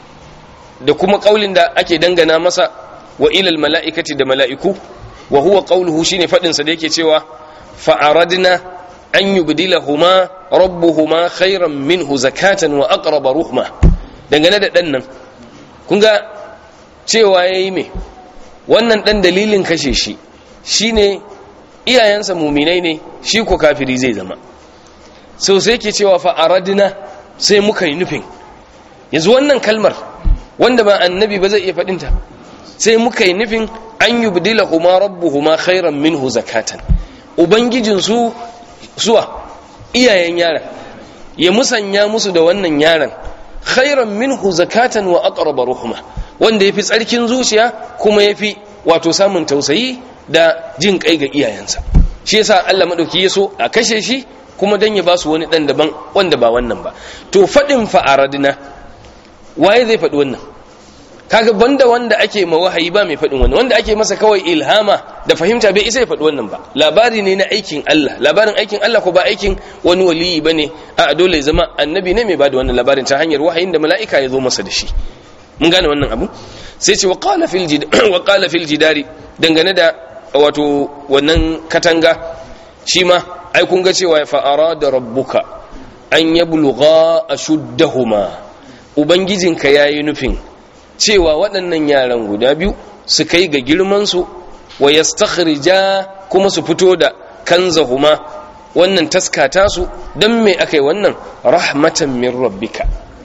da kuma qaulin da ake dangana masa wa ilal mala'ikati da mala'iku wa huwa qauluhu shine fadin sa da yake cewa fa aradna an yubdilahuma rabbuhuma khairan minhu zakatan wa aqraba ruhma dangane da dan nan kun ga cewa yayi me wannan dan dalilin kashe shi shine iyayensa muminai ne shi ko kafiri zai zama sau sai ke cewa fa aradna sai muka yi nufin yanzu wannan kalmar wanda ba annabi ba zai iya faɗinta sai muka yi nufin an yubdilahuma rabbuhuma khairan minhu zakatan ubangijinsu zuwa iyayen yaran ya musanya musu da wannan yaran khairan minhu zakatan wa aqraba ruhma wanda yafi tsarkin zuciya kuma yafi wato samun tausayi da jin kai ga iyayensa shi yasa Allah madauki ya so a kashe shi kuma dan ya ba su wani dan daban wanda ba wannan ba to fadin fa aradina waye zai faɗi wannan kaga banda wanda ake ma wahayi ba mai faɗin wannan wanda ake masa kawai ilhama da fahimta bai isa ya faɗi wannan ba labari ne na aikin Allah labarin aikin Allah ko ba aikin wani waliyi bane a dole zama annabi ne mai bada wannan labarin ta hanyar wahayin da mala'ika ya zo masa da shi mun gane wannan abu sai ce wa qala fil jid wa qala fil jidari dangane da wato wannan katanga shi ma ai kun ga cewa fa arada rabbuka an yablugha ashuddahuma ubangijinka yayi nufin cewa waɗannan yaran guda biyu su kai ga girmansu wa yastakhrija kuma su fito da kanzahuma wannan taskata su dan me akai wannan rahmatan min rabbika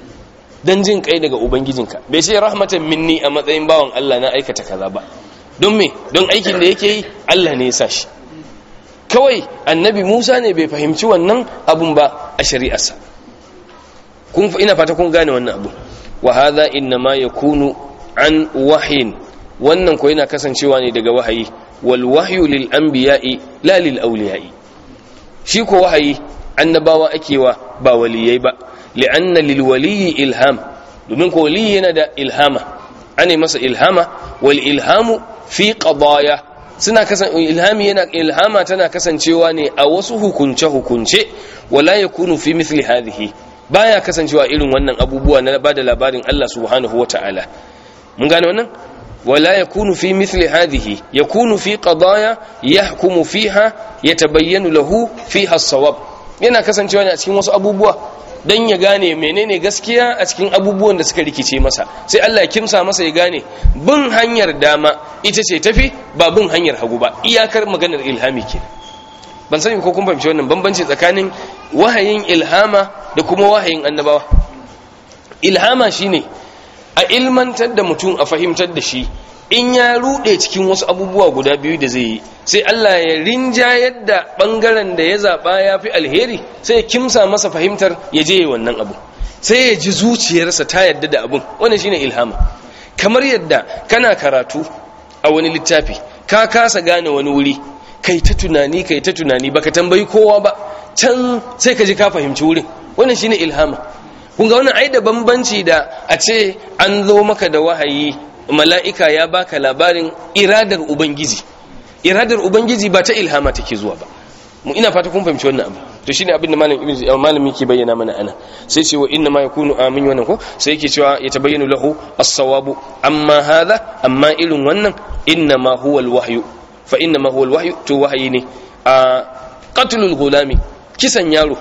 dan jin kai daga ubangijinka bai ce rahmatan minni a matsayin bawan Allah na aikata kaza ba don me don aikin da yake yi Allah ne ya sa shi kawai annabi Musa ne bai fahimci wannan abun ba a shari'arsa kun ina fata kun gane wannan abu wa hadha inma yakunu an wahyin wannan ko yana kasancewa ne daga wahayi wal wahyu lil anbiya'i la lil awliya'i shi ko wahayi annabawa akewa ba waliyai ba li'anna lil waliyyi ilham domin ko waliyi yana da ilhama ane masa ilhama wal ilhamu fi qadaya suna kasan ilhami yana ilhama tana kasancewa ne a wasu hukunce hukunce wala yakunu fi mithli hadhihi baya kasancewa irin wannan abubuwa na bada labarin Allah subhanahu wataala mun gane wannan wala yakunu fi mithli hadhihi yakunu fi qadaya yahkumu fiha yatabayyanu lahu fiha as-sawab yana kasancewa ne a cikin wasu abubuwa dan ya gane menene gaskiya a cikin abubuwan da suka rikice masa sai Allah ya kimsa masa ya gane bin hanyar dama ita ce tafi ba bin hanyar hagu ba iyakar maganar ilhami ke ban sani ko kun fahimci wannan bambanci tsakanin wahayin ilhama da kuma wahayin annabawa ilhama shine a ilmantar da mutum a fahimtar da shi in ya rude cikin wasu abubuwa guda biyu da zai yi sai Allah ya rinjayar da bangaren da ya zaba ya fi alheri sai ya kimsa masa fahimtar ya je wannan abu sai ya ji zuciyarsa ta yadda da abun wannan shine ilhama kamar yadda kana karatu a wani littafi ka kasa gane wani wuri kai ta tunani kai ta tunani baka tambayi kowa ba can sai ka ji ka fahimci wurin wannan shine ilhama kun ga wannan ai da bambanci da a ce an zo maka da wahayi mala'ika ya baka labarin iradar ubangiji iradar ubangiji ba ta ilhama take zuwa ba mu ina fata kun fahimci wannan abu to shine abin da malam ibn malami ke bayyana mana ana sai ce wa inna ma yakunu amin wannan ko sai yake cewa ya tabayyana lahu as-sawabu amma hadha amma irin wannan inna ma huwa al-wahyu fa inna ma huwa al-wahyu to wahayi ne a qatlul gulami kisan yaro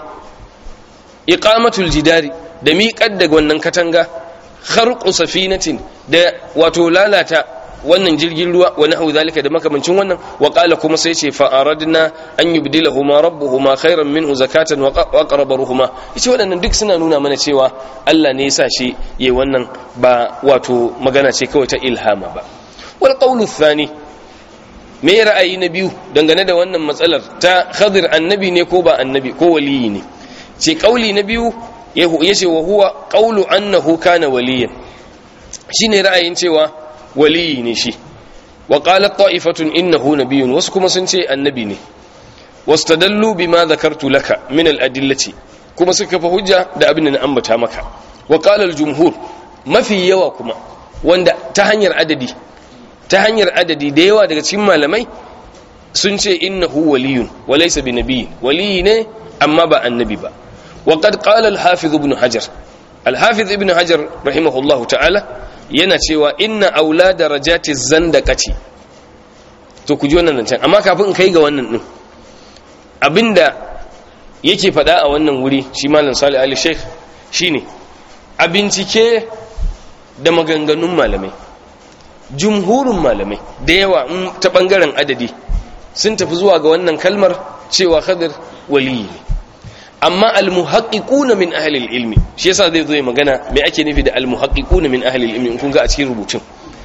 iqamatul jidari da miƙar da wannan katanga kharqu safinatin da wato lalata wannan jirgin ruwa wa nahu zalika da makamancin wannan wa qala kuma sai ce fa aradna an yubdilahuma rabbuhuma khairan minhu zakatan wa aqrab ruhuma yace waɗannan duk suna nuna mana cewa Allah ne yasa shi yayi wannan ba wato magana ce kawai ta ilhama ba wal qawlu thani me ra'ayi na biyu dangane da wannan matsalar ta khadir annabi ne ko ba annabi ko waliyi ne ce kauli na biyu yace wa huwa qawlu annahu kana waliyan shine ra'ayin cewa waliyi ne shi wa qalat ta'ifatun innahu nabiyyun wasu kuma sun ce annabi ne wastadallu bima dhakartu laka min al-adillati kuma suka fa hujja da abin da na ambata maka wa qala al-jumhur mafi yawa kuma wanda ta hanyar adadi ta hanyar adadi da yawa daga cikin malamai sun ce innahu waliyun wa laysa bi nabiyyin waliyi ne amma ba annabi ba wa qad qala al-hafiz ibn hajar al-hafiz ibn hajar rahimahullahu ta'ala yana cewa inna aula darajati zandaqati to ku ji wannan can amma kafin in kai ga wannan din abinda yake faɗa a wannan wuri shi malam salih ali sheikh shine a bincike da maganganun malamai jumhurin malamai da yawa ta bangaren adadi sun tafi zuwa ga wannan kalmar cewa khadir waliyi ne amma almuhaqqiquna min ahli ilmi shi yasa zai zo ya magana me ake nufi da almuhaqqiquna min ahli ilmi in kun ga a cikin rubutun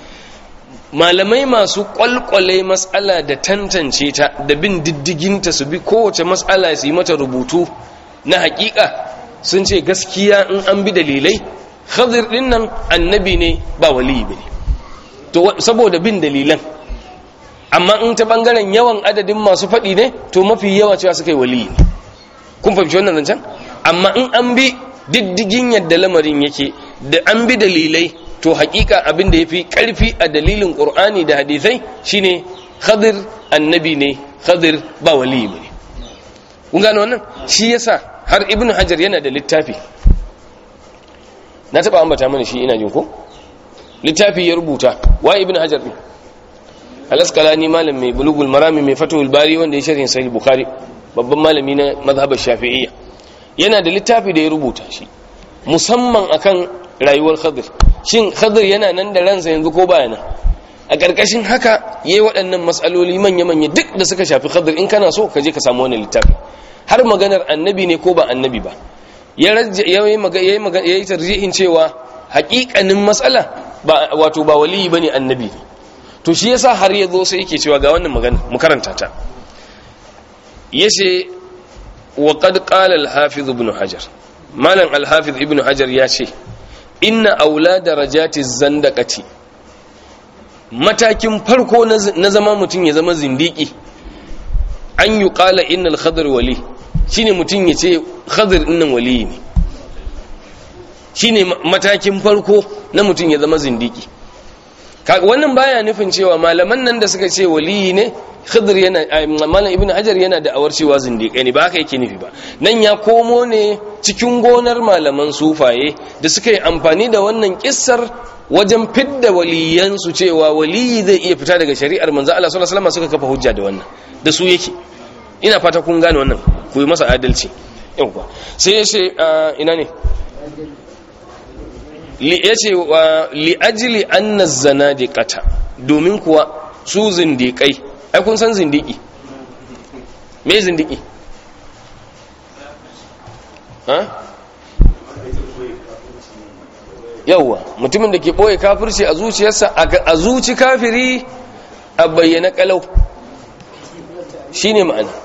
malamai masu kwalkwale mas'ala da tantance ta da bin diddigin ta su bi kowace mas'ala su yi mata rubutu na haƙiƙa sun ce gaskiya in an bi dalilai khadir din nan annabi ne ba wali bane to saboda bin dalilan amma in ta bangaren yawan adadin masu faɗi ne to mafi yawa cewa suka yi wali ne kun fahimci wannan zancen amma in an bi diddigin yadda lamarin yake da an bi dalilai to hakika abin da ya fi ƙarfi a dalilin ƙur'ani da hadithai shine khadir annabi ne khadir ba wali ne kun gano wannan shi yasa har ibnu hajar yana da littafi na taba ambata mana shi ina jin ko littafi ya rubuta wa ibnu hajar ne alaskalani malam mai bulugul marami mai fatul bari wanda ya sharhin sahih bukhari babban malami na mazhabar shafi'iyya yana da littafi da ya rubuta shi musamman akan rayuwar khadir shin khadir yana nan da ransa yanzu ko baya nan a ƙarƙashin haka yayi waɗannan matsaloli manya-manya duk da suka shafi khadir in kana so ka je ka samu wannan littafi har maganar annabi ne ko ba annabi ba ya yi tarjihin cewa haƙiƙanin matsala ba wato ba waliyi bane annabi ne to shi yasa har ya zo sai yake cewa ga wannan magana mu karanta ta yace wa qad qala al-hafiz ibn hajar malam al-hafiz ibn hajar ya ce inna aula darajati zandaqati matakin farko na zama mutum ya zama zindiki an yi qala innal khadr wali shine mutum ya ce khadr dinnan wali ne shine matakin farko na mutum ya zama zindiki wannan baya nufin cewa malaman nan da suka ce waliyi ne khidr yana malam ibnu hajar yana da awar cewa zindiƙai ne ba haka yake nufi ba nan ya komo ne cikin gonar malaman sufaye da suka yi amfani da wannan kissar wajen fidda waliyansu cewa waliyi zai iya fita daga shari'ar manzo Allah sallallahu alaihi wasallam suka kafa hujja da wannan da su yake ina fata kun gane wannan ku yi masa adalci yawa sai ya ce ina ne ya ce wa li'ajili anna zanadiqata domin kuwa su zindiƙai ai kun san zindiki me zindiki ha yawwa mutumin da ke boye kafirci a zuciyarsa a zuci kafiri a bayyana kalau shine ma'ana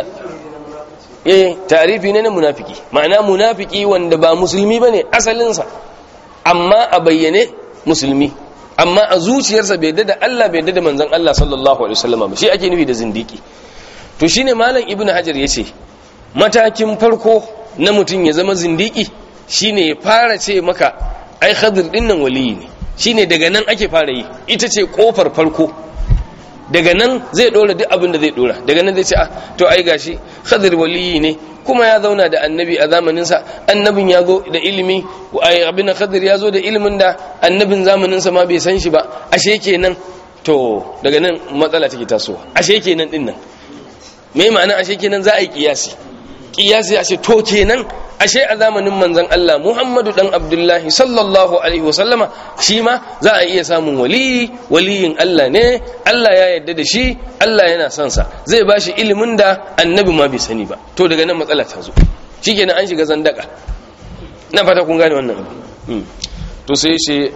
eh tarifi ne na munafiki ma'ana munafiki wanda ba musulmi bane asalinsa amma a bayyane musulmi amma a zuciyarsa bai da Allah bai da manzon Allah sallallahu alaihi wasallam ba shi ake nufi da zindiki to shine malam ibnu hajar yace matakin farko na mutum ya zama zindiki shine ya fara ce maka ai khadir din nan waliyi ne shine daga nan ake fara yi ita ce kofar farko daga nan zai dora duk abin da zai dora daga nan zai ce ah to ai gashi khadir waliyi ne kuma ya zauna da annabi a zamaninsa annabin ya zo da ilimi abin khadir ya zo da ilimin da annabin zamaninsa ma bai san shi ba ashe kenan to daga nan matsala take tasowa ashe kenan din nan me ma'ana ashe kenan za a yi kiyasi kiyasi ashe to kenan ashe a zamanin manzon Allah Muhammadu dan Abdullahi sallallahu alaihi wasallama shi ma za a iya samun waliyi waliyin Allah ne Allah ya yarda da shi Allah yana son sa zai bashi ilimin da annabi ma bai sani ba to daga nan matsala ta zo shikenan an shiga zandaka na fata kun gane wannan to sai shi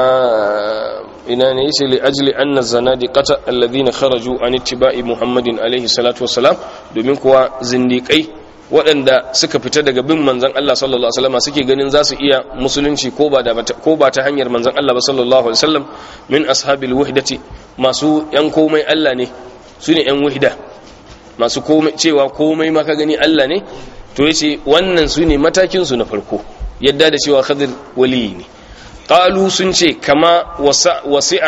ina ne yace li ajli anna zanadiqata alladhina kharaju an ittiba'i Muhammadin alaihi salatu wassalam domin kuwa zindiqai waɗanda suka fita daga bin manzan Allah sallallahu Alaihi wasallam suke ganin za su iya musulunci ko ba ta hanyar manzan Allah ba sallallahu Alaihi wasallam min ashabil wahdati masu ‘yan komai Allah ne su ne ‘yan wahida masu cewa komai maka gani Allah ne to ya ce wannan su ne matakinsu na farko yadda da cewa khadir waliyi ne ƙalu sun ce kama wasi'a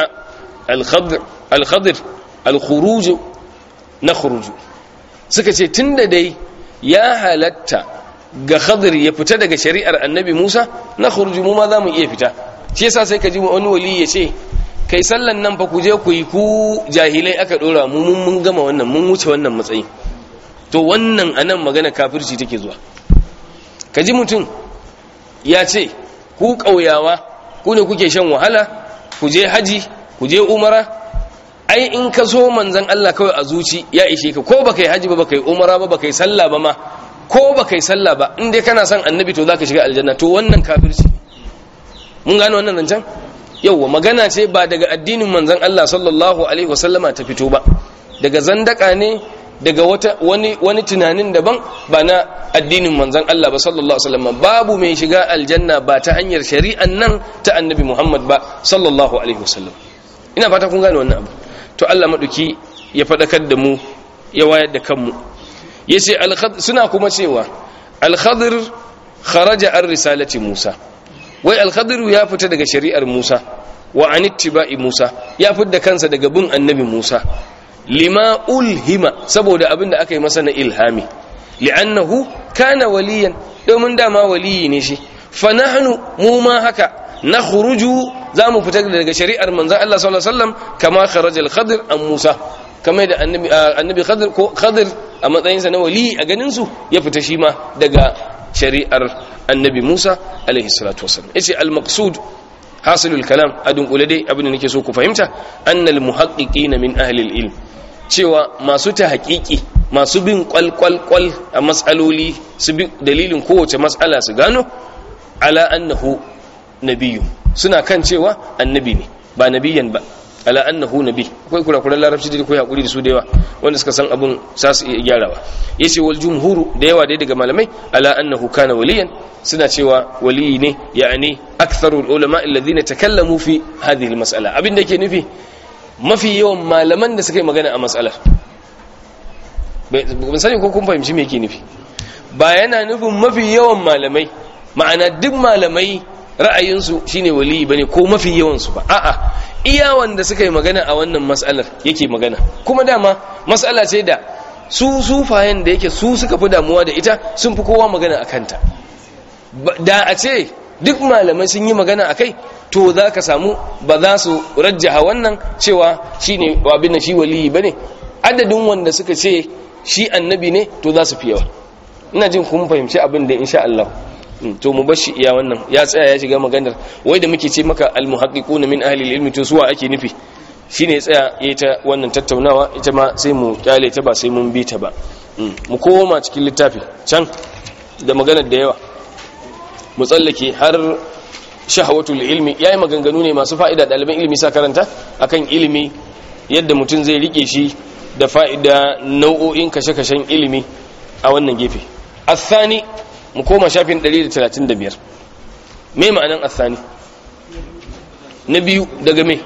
al-khadir al-khuruju na khuruju suka ce tun da dai ya halatta ga khadir ya fita daga shari'ar annabi Musa na khuruju mu ma za mu iya fita shi yasa sai ka ji wani wali ya ce kai sallan nan fa ku je ku yi ku jahilai aka dora mu mun mun gama wannan mun wuce wannan matsayi to wannan anan magana kafirci take zuwa ka ji mutum ya ce ku kauyawa ku ne kuke shan wahala ku je haji ku je umara ai in ka so manzan Allah kawai a zuci ya ishe ka ko baka yi haji ba baka yi umara ba baka yi sallah ba ma ko baka yi sallah ba in dai kana son annabi to zaka shiga aljanna to wannan kafirci mun gane wannan zancen yauwa magana ce ba daga addinin manzan Allah sallallahu alaihi wasallama ta fito ba daga zandaka ne daga wata wani wani tunanin daban ba na addinin manzan Allah ba sallallahu alaihi wasallama babu mai shiga aljanna ba ta hanyar shari'an nan ta annabi Muhammad ba sallallahu alaihi wasallam ina fata kun gane wannan abu to Allah maɗuki ya faɗakar da mu ya wayar da kanmu ya ce suna kuma cewa alkhadir kharaja an risalati musa wai alkhadir ya fita daga shari'ar musa wa an ittiba'i musa ya fidda kansa daga bin annabi musa lima ulhima saboda abin da aka yi masa na ilhami li'annahu kana waliyan domin dama waliyi ne shi fa nahnu mu ma haka na khuruju za mu fita daga shari'ar manzan Allah sallallahu alaihi wasallam kama kharaja al-khadir an Musa kamar da annabi annabi khadir ko khadir a matsayin sa na wali a ganin su ya fita shi ma daga shari'ar annabi Musa alaihi salatu wasallam yace al-maqsud hasilul kalam adun dai abin da nake so ku fahimta annal muhaqqiqina min ahli al-ilm cewa masu ta haƙiƙi masu bin kwal-kwal-kwal a matsaloli su bi dalilin kowace matsala su gano ala annahu nabiyu suna kan cewa annabi ne ba nabiyan ba ala annahu nabi akwai kurakuran larabci da kai hakuri da su da yawa wanda suka san abun sa su iya gyarawa yace wal jumhuru da yawa dai daga malamai ala annahu kana waliyan suna cewa waliyi ne ya'ani aktharul ulama alladhina takallamu fi hadhihi almas'ala abin da yake nufi mafi yawan malaman da suka yi magana a mas'alar ban sani ko kun fahimci me yake nufi ba yana nufin mafi yawan malamai ma'ana duk malamai ra'ayinsu shine waliyi bane ko mafi yawansu ba a'a iya wanda suka yi magana a wannan mas'alar yake magana kuma dama mas'ala ce da su sufayen da yake su suka fi damuwa da ita sun fi kowa magana a kanta da a ce duk malamai sun yi magana a kai to za ka samu ba za su rajjaha wannan cewa shi ne abin da shi waliyi ba ne adadin wanda suka ce shi annabi ne to za su fi yawa ina jin kun fahimci abin da insha Allah to mu bashi iya wannan ya tsaya ya shiga maganar wai da muke ce maka almuhaqqiquna min ahli ilmi to suwa ake nufi shine ya tsaya yayi ta wannan tattaunawa ita ma sai mu kyale ta ba sai mun bi ta ba mu koma cikin littafi can da maganar da yawa mu tsallake har shahawatul ilmi yayi maganganu ne masu fa'ida ɗaliban ilimi sa karanta akan ilimi yadda mutum zai rike shi da fa'ida nau'o'in kashe-kashen ilimi a wannan gefe athani mu koma shafin 135 me ma'anan athani na biyu daga me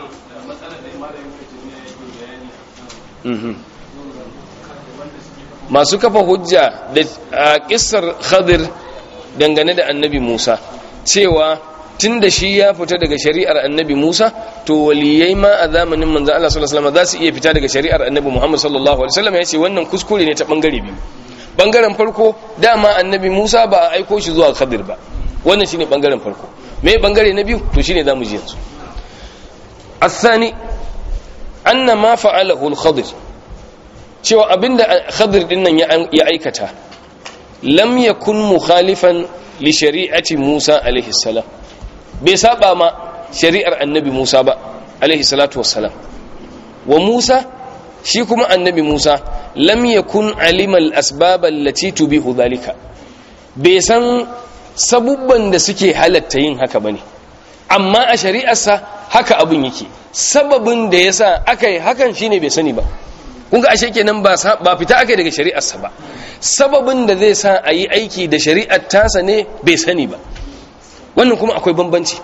masu kafa hujja da a kissar khadir dangane da annabi musa cewa tun da shi ya fita daga shari'ar annabi musa to waliyai ma a zamanin manzo Allah sallallahu alaihi wasallam za su iya fita daga shari'ar annabi muhammad sallallahu alaihi wasallam ya ce wannan kuskure ne ta bangare biyu bangaren farko dama annabi musa ba a aiko shi zuwa khadir ba wannan shine bangaren farko me bangare na biyu to shine zamu ji yanzu الثاني أن ما فعله الخضر cewa abinda khadir din nan ya aikata lam yakun mukhalifan li shari'ati Musa alaihi salam bai saba ma shari'ar annabi Musa ba alaihi salatu wassalam wa Musa shi kuma annabi Musa lam yakun alima al-asbab allati tubihu dhalika bai san sabubban da suke halatta yin haka bane amma a shari'arsa haka abin yake sababin da yasa aka yi hakan shine bai sani ba kun ga ashe kenan ba ba fita aka daga shari'arsa ba sababin da zai sa a yi aiki da shari'ar tasa ne bai sani ba wannan kuma akwai bambanci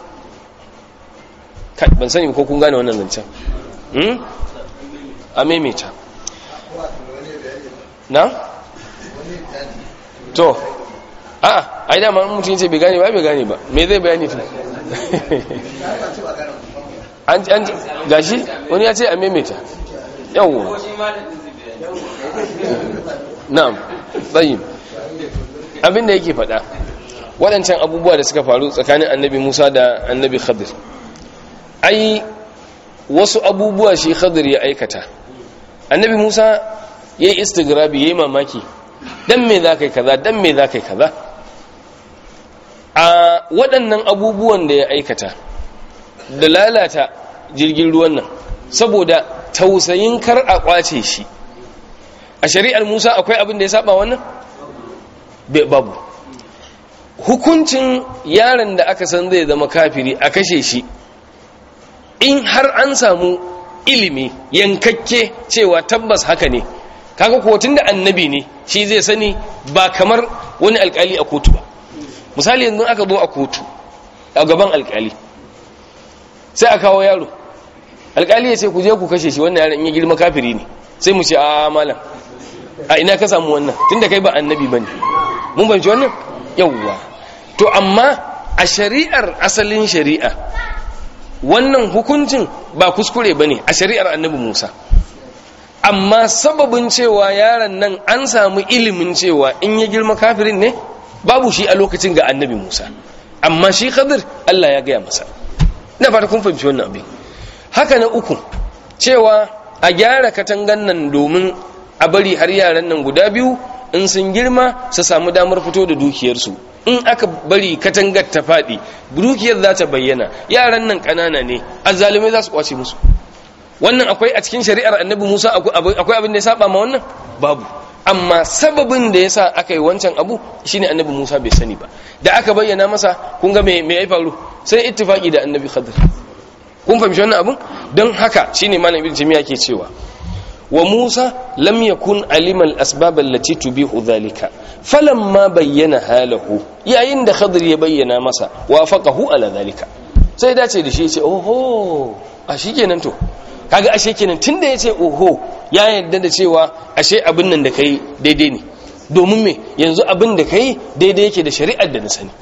ban sani ko kun gane wannan zancen a maimaita na? to a ai dama mutum ce bai gane ba bai gane ba me zai bayani fi an gashi wani ya ce a maimaita yawon na'am tsayin abinda yake faɗa waɗancan abubuwa da suka faru tsakanin annabi musa da annabi khadir ai wasu abubuwa shi khadir ya aikata annabi musa ya yi istigrabi ya yi mamaki dan me za ka yi kaza dan me za ka yi kaza a waɗannan abubuwan da ya aikata da lalata jirgin ruwan nan saboda tausayin kar a kwace shi a shari'ar musa akwai abin da ya saba wannan babu hukuncin yaron da aka san zai zama kafiri a kashe shi in har an samu ilimi yankakke cewa tabbas haka ne kaga kotun da annabi ne shi zai sani ba kamar wani alkali a kotu ba misali yanzu aka zo a kotu a gaban alkali sai a kawo yaro alkali ya ce ku je ku kashe shi wannan yaron in ya girma kafiri ne sai mu ce a malam a ina ka samu wannan tunda kai ba annabi bane mun banci wannan yawwa to amma a shari'ar asalin shari'a wannan hukuncin ba kuskure bane a shari'ar annabi Musa amma sababin cewa yaron nan an samu ilimin cewa in ya girma kafirin ne babu shi a lokacin ga annabi Musa amma shi Khadir Allah ya gaya masa ina fata kun fahimci wannan abin haka na uku cewa a gyara katangan nan domin a bari har yaran nan guda biyu in sun girma su samu damar fito da dukiyarsu in aka bari katangar ta faɗi dukiyar za ta bayyana yaran nan ƙanana ne azzalumai za su kwace musu wannan akwai a cikin shari'ar annabi musa akwai abin da ya saba ma wannan babu amma sababin da ya sa aka yi wancan abu shine annabi musa bai sani ba da aka bayyana masa kun ga me ya faru sai ittifaki da annabi khadir kun fahimci wannan abun don haka shine malam ibn jami'a ke cewa wa musa lam yakun alima al-asbab allati tubihu dhalika falamma bayyana halahu yayin da khadir ya bayyana masa wafaqahu ala dhalika sai dace da shi ya ce oho a shikenan to kaga ashe kenan tunda ya ce oho ya yarda da cewa ashe abin nan da kai daidai ne domin me yanzu abin da kai daidai yake da shari'ar da na sani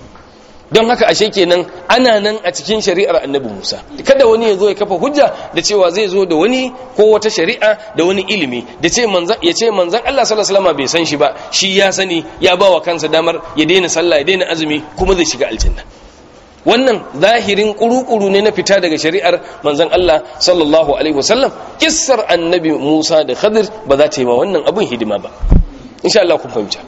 don haka ashe kenan ana nan a cikin shari'ar annabi Musa kada wani ya zo ya kafa hujja da cewa zai zo da wani ko wata shari'a da wani ilimi da ce manzan ya ce manzan Allah sallallahu alaihi wasallam bai san shi ba shi ya sani ya ba wa kansa damar ya daina sallah ya daina azumi kuma zai shiga aljanna wannan zahirin kurukuru ne na fita daga shari'ar manzan Allah sallallahu alaihi wasallam kissar annabi Musa da Khadir ba za ta yi ma wannan abun hidima ba insha Allah kun fahimta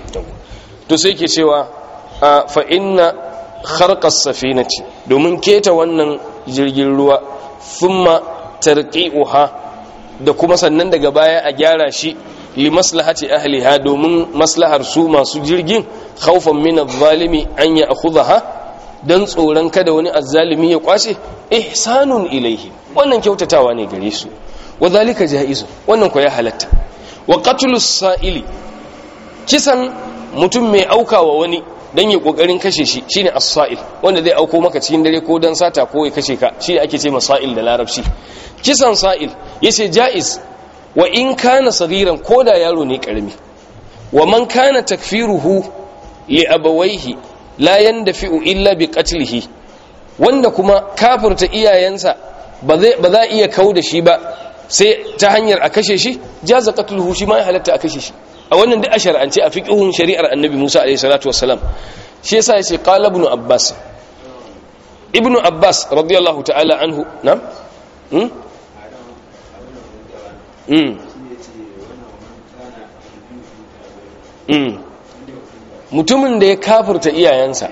to sai ke cewa fa inna kharqas safinati domin keta wannan jirgin ruwa thumma tarqi'uha da kuma sannan daga baya a gyara shi li maslahati ahliha domin maslahar su masu jirgin khawfan min adh-dhalimi an ya'khudha don tsoron kada wani azzalimi ya kwace ihsanun ilaihi wannan kyautatawa ne gare su wa zalika jaizu wannan ko ya halatta wa qatlus sa'ili kisan mutum mai aukawa wani dan ya kokarin kashe shi shine as-sa'il wanda zai auko maka cikin dare ko dan sata ko ya kashe ka shi ake ce masa'il da larabci kisan sa'il yace jaiz wa in kana sagiran koda yaro ne karami wa man kana takfiruhu li abawaihi la yandafi'u illa bi qatlihi wanda kuma kafirta iyayensa ba zai ba za iya kau da shi ba sai ta hanyar a kashe shi jaza qatluhu shi ma ya halatta a kashe shi a wannan duk a shar'ance a fiqhun shari'ar annabi Musa alayhi salatu wassalam shi yasa yace qala ibn abbas ibn abbas radiyallahu ta'ala anhu na hmm hmm hmm mutumin da ya kafirta iyayensa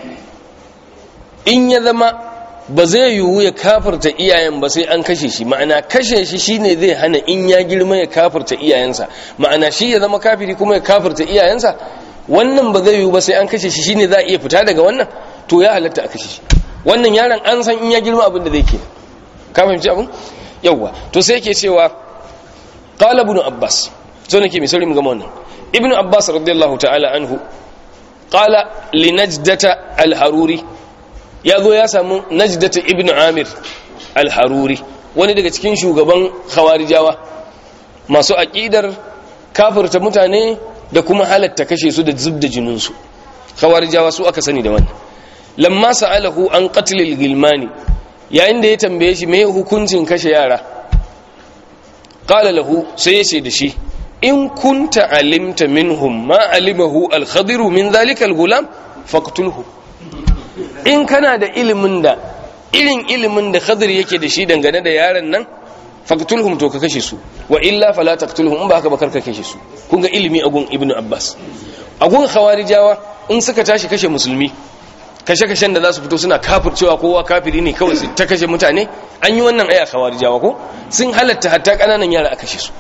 in ya zama ba zai yiwu ya kafirta iyayen ba sai an kashe shi ma'ana kashe shi shine zai hana in ya girma ya kafirta iyayensa ma'ana shi ya zama kafiri kuma ya kafirta iyayensa wannan ba zai yiwu ba sai an kashe shi shine za a iya fita daga wannan to ya halatta a kashe shi wannan yaron an san in ya girma abin da zai ke ka fahimci abin yawwa to sai yake cewa qala ibn abbas so nake misali mu gama wannan ibn abbas radiyallahu ta'ala anhu qala li najdata al-haruri ya zo ya samu najdata ibn amir al-haruri wani daga cikin shugaban khawarijawa masu aqidar kafirta mutane da kuma halatta kashe su da zubda jininsu khawarijawa su aka sani da wannan lamma sa'alahu an qatl al-gilmani yayin da ya tambaye shi me hukuncin kashe yara qala lahu sai ya ce da shi in kunta alimta minhum ma alimahu al-khadiru min dhalika al-gulam faqtulhu in kana da ilimin da irin ilimin da khadir yake da shi dangane da yaran nan faqtulhum to ka kashe su wa illa fala taqtulhum in ba haka ba karka kashe su kun ga ilimi agun ibnu abbas agun khawarijawa in suka tashi kashe musulmi kashe-kashen da za su fito suna kafircewa kowa kafiri ne kawai ta kashe mutane an yi wannan aya khawarijawa ko sun halatta hatta kananan yara a kashe su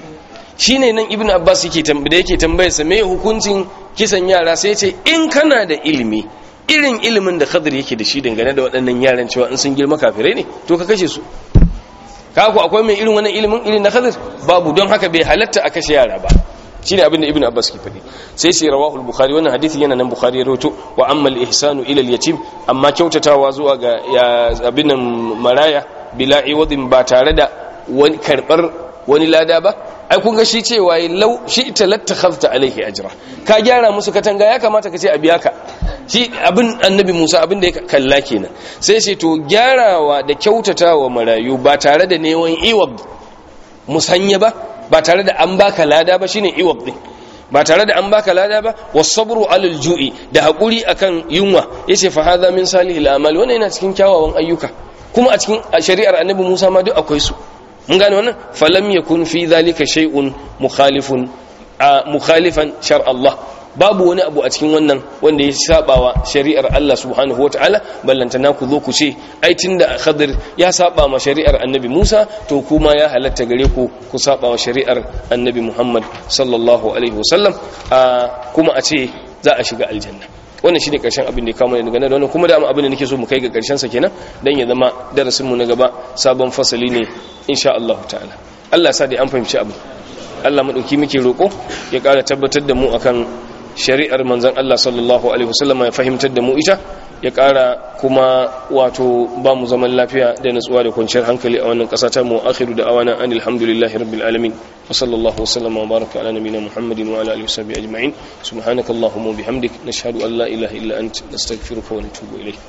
shine nan ibnu abbas yake da yake tambayar sa me hukuncin kisan yara sai ce in kana da ilimi irin ilimin da khadir yake da shi dangane da waɗannan yaran cewa in sun girma kafirai ne to ka kashe su kaku akwai mai irin wannan ilimin irin na khadir babu don haka bai halatta a kashe yara ba shine abin da ibnu abbas ke faɗi sai sai rawahul bukhari wannan hadisi yana nan bukhari ya rawaito wa amma al-ihsanu ila al-yatim amma kyautatawa zuwa ga abin maraya bila iwadin ba tare da wani karbar wani lada ba ai kun ga shi cewa lau shi ita lattakhafta alaihi ajra ka gyara musu katanga ya kamata ka ce a biya ka shi abin annabi Musa abin da ya kalla kenan sai sai to gyarawa da kyautatawa marayu ba tare da neman iwab musanya ba ba tare da an baka lada ba shine iwab din ba tare da an baka lada ba wasabru alal ju'i da hakuri akan yunwa yace fa hadha min salihil amal wannan yana cikin kyawawan ayyuka kuma a cikin shari'ar annabi Musa ma duk akwai su mun gane wannan falam yakun fi dhalika shay'un mukhalifun mukhalifan shar Allah babu wani abu a cikin wannan wanda ya sabawa shari'ar Allah subhanahu wataala ballantana ku zo ku ce ai tunda Khadir ya saba ma shari'ar Annabi Musa to kuma ya halatta gare ku ku saba wa shari'ar Annabi Muhammad sallallahu alaihi wasallam kuma a ce za a shiga aljanna wannan shine karshen abin da ya kama daga nan wannan kuma da abin da nake so mu kai ga karshen sa kenan dan ya zama darasin mu na gaba sabon fasali ne insha Allah ta'ala Allah sa da an fahimci abu Allah madauki muke roko ya kara tabbatar da mu akan shari'ar manzon Allah sallallahu alaihi wasallam ya fahimtar da mu ita ya kara kuma wato ba mu zaman lafiya da natsuwa da kwanciyar hankali a wannan kasa ta mu akhiru da awana anil hamdulillahi rabbil alamin wa sallallahu wasallam wa baraka ala nabiyyina muhammadin wa ala alihi washabihi ajma'in subhanakallahumma wa bihamdik nashhadu an la ilaha illa anta nastaghfiruka wa natubu ilayk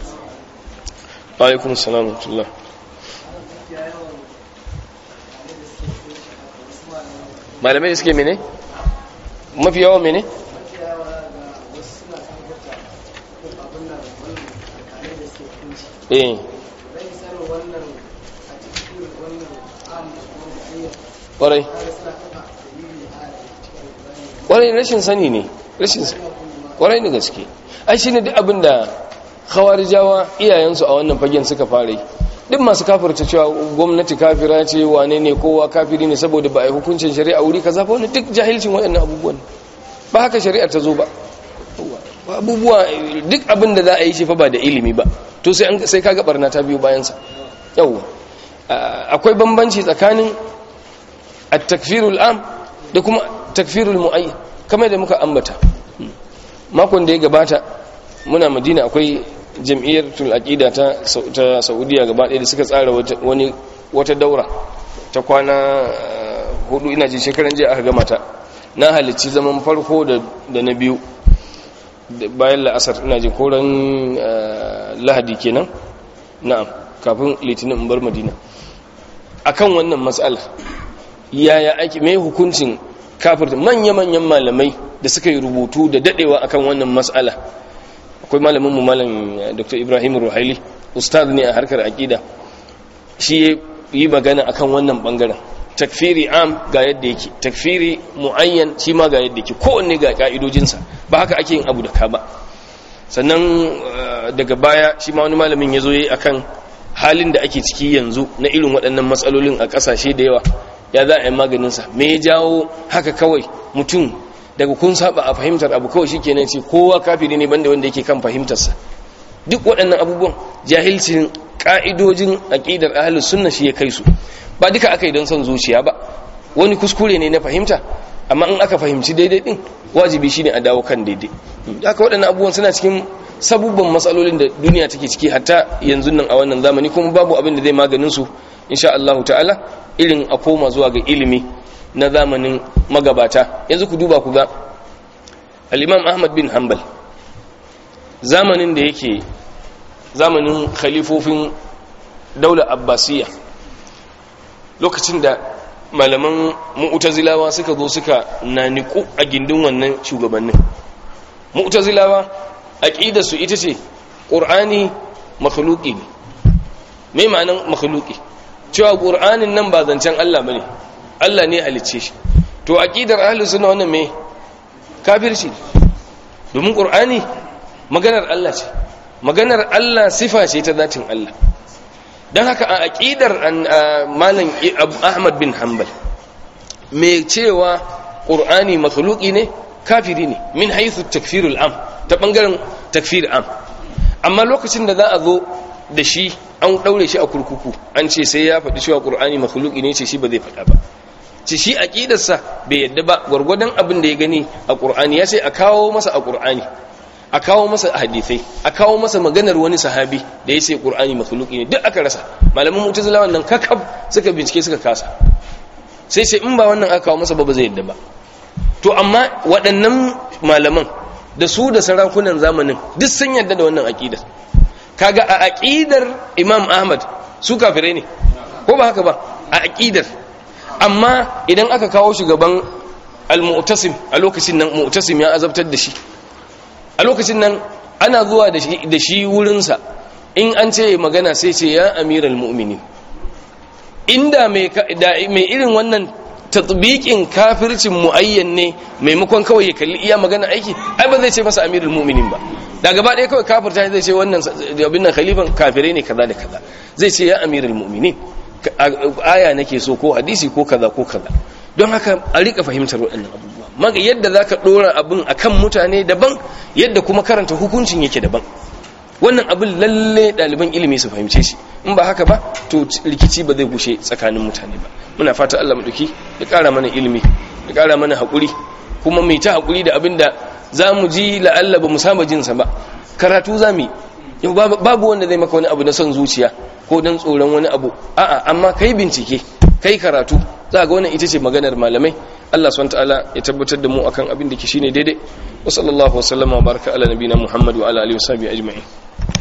wa alaikum assalam wa rahmatullah malamai da suke mene mafi yawan mene eh kwarai kwarai rashin sani ne rashin kwarai da gaske ai shi ne duk abin da khawarijawa iyayensu a wannan fagen suka fara yi duk masu kafirta cewa gwamnati kafira ce wane ne kowa kafiri ne saboda ba a yi hukuncin shari'a wuri kaza ba wani duk jahilcin waɗannan abubuwan ba haka shari'ar ta zo ba abubuwa duk abin da za a yi shi fa ba da ilimi ba to sai sai kaga barna ta biyo bayan sa yawa akwai bambanci tsakanin at-takfirul am da kuma takfirul muayyan kamar da muka ambata makon da ya gabata muna madina akwai jam'iyyatul aqida ta ta saudiya gaba ɗaya da suka tsara wani wata daura ta kwana hudu ina ji shekaran jiya aka gama ta na halicci zaman farko da na biyu bayan la'asar ina ji koran lahadi kenan na'am kafin litinin in bar madina akan wannan matsala yaya ake mai hukuncin kafirta manya-manyan malamai da suka yi rubutu da dadewa akan wannan matsala akwai malamin mu malam dr ibrahim ruhaili ustaz ne a harkar aqida shi yi magana akan wannan bangaren takfiri am ga yadda yake takfiri muayyan shi ma ga yadda yake kowanne ga ka'idojinsa ba haka ake yin abu da ka ba sannan daga baya shi ma wani malamin ya zo yi akan halin da ake ciki yanzu na irin waɗannan matsalolin a ƙasashe da yawa ya za a yi maganinsa me ya jawo haka kawai mutum daga kun saba a fahimtar abu kawai shikenan ce kowa kafiri ne banda wanda yake kan fahimtarsa duk waɗannan abubuwan jahilcin ka'idojin aqidar ahlus sunna shi ya kai su ba duka aka yi don son zuciya ba wani kuskure ne na fahimta amma in aka fahimci daidai din wajibi shine a dawo kan daidai haka waɗannan abubuwan suna cikin sabubban matsalolin da duniya take ciki hatta yanzu nan a wannan zamani kuma babu abin da zai maganin su insha Allah ta'ala irin a koma zuwa ga ilimi na zamanin magabata yanzu ku duba ku ga al-Imam Ahmad bin Hanbal zamanin da yake zamanin khalifofin daular abbasiyya lokacin da malaman mu'tazilawa suka zo suka naniku a gindin wannan shugabannin mu'tazilawa aqidar su ita ce qur'ani makhluqi ne me ma'anan makhluqi cewa qur'anin nan ba zancen Allah bane Allah ne halicce shi to aqidar ahlus sunna wannan me kafirci domin qur'ani maganar Allah ce maganar Allah sifa ce ta zatin Allah don haka a aƙidar malam ahmad bin hanbal mai cewa ƙur'ani makhluki ne kafiri ne min haithu takfirul am ta ɓangaren takfir am amma lokacin da za a zo da shi an ɗaure shi a kurkuku an ce sai ya faɗi cewa ƙur'ani makhluki ne ce shi ba zai faɗa ba ce shi aƙidarsa bai yadda ba gwargwadon abin da ya gani a ƙur'ani ya ce a kawo masa a ƙur'ani a kawo masa hadithai a kawo masa maganar wani sahabi da ya ce qur'ani makhluqi ne duk aka rasa malaman mu'tazila wannan kakab suka bincike suka kasa sai sai in ba wannan aka kawo masa ba ba zai yadda ba to amma waɗannan malaman da su da sarakunan zamanin duk sun yadda da wannan aqidar kaga a aqidar imam ahmad su kafirai ne ko ba haka ba a aqidar amma idan aka kawo shugaban al-mu'tasim a lokacin nan mu'tasim ya azabtar da shi a lokacin nan ana zuwa da shi wurinsa in an ce magana sai ce ya amiral mu'mini inda mai irin wannan tatbiqin kafircin muayyan ne maimakon kawai ya kalli iya magana aiki ai ba zai ce masa amirul mu'minin ba da gaba ɗaya kawai kafirta zai ce wannan abin nan khalifan kafirai ne kaza da kaza zai ce ya amirul mu'minin aya nake so ko hadisi ko kaza ko kaza don haka a rika fahimtar waɗannan abubuwa maga yadda za ka ɗora abin a kan mutane daban yadda kuma karanta hukuncin yake daban wannan abin lalle ɗaliban ilimi su fahimce shi in ba haka ba to rikici ba zai gushe tsakanin mutane ba muna fata Allah maɗauki ya ƙara mana ilimi ya ƙara mana haƙuri kuma mai ta haƙuri da abin da za mu ji la'alla ba mu saba jinsa ba karatu za mu yi babu wanda zai maka wani abu na son zuciya ko don tsoron wani abu a'a amma kai bincike kai karatu za ga wannan ita ce maganar malamai Allah subhanahu ta'ala ya tabbatar da mu akan abin da ke shine daidai wa sallallahu wa sallama wa baraka ala nabiyina Muhammad wa ala alihi wa sahbihi ajma'in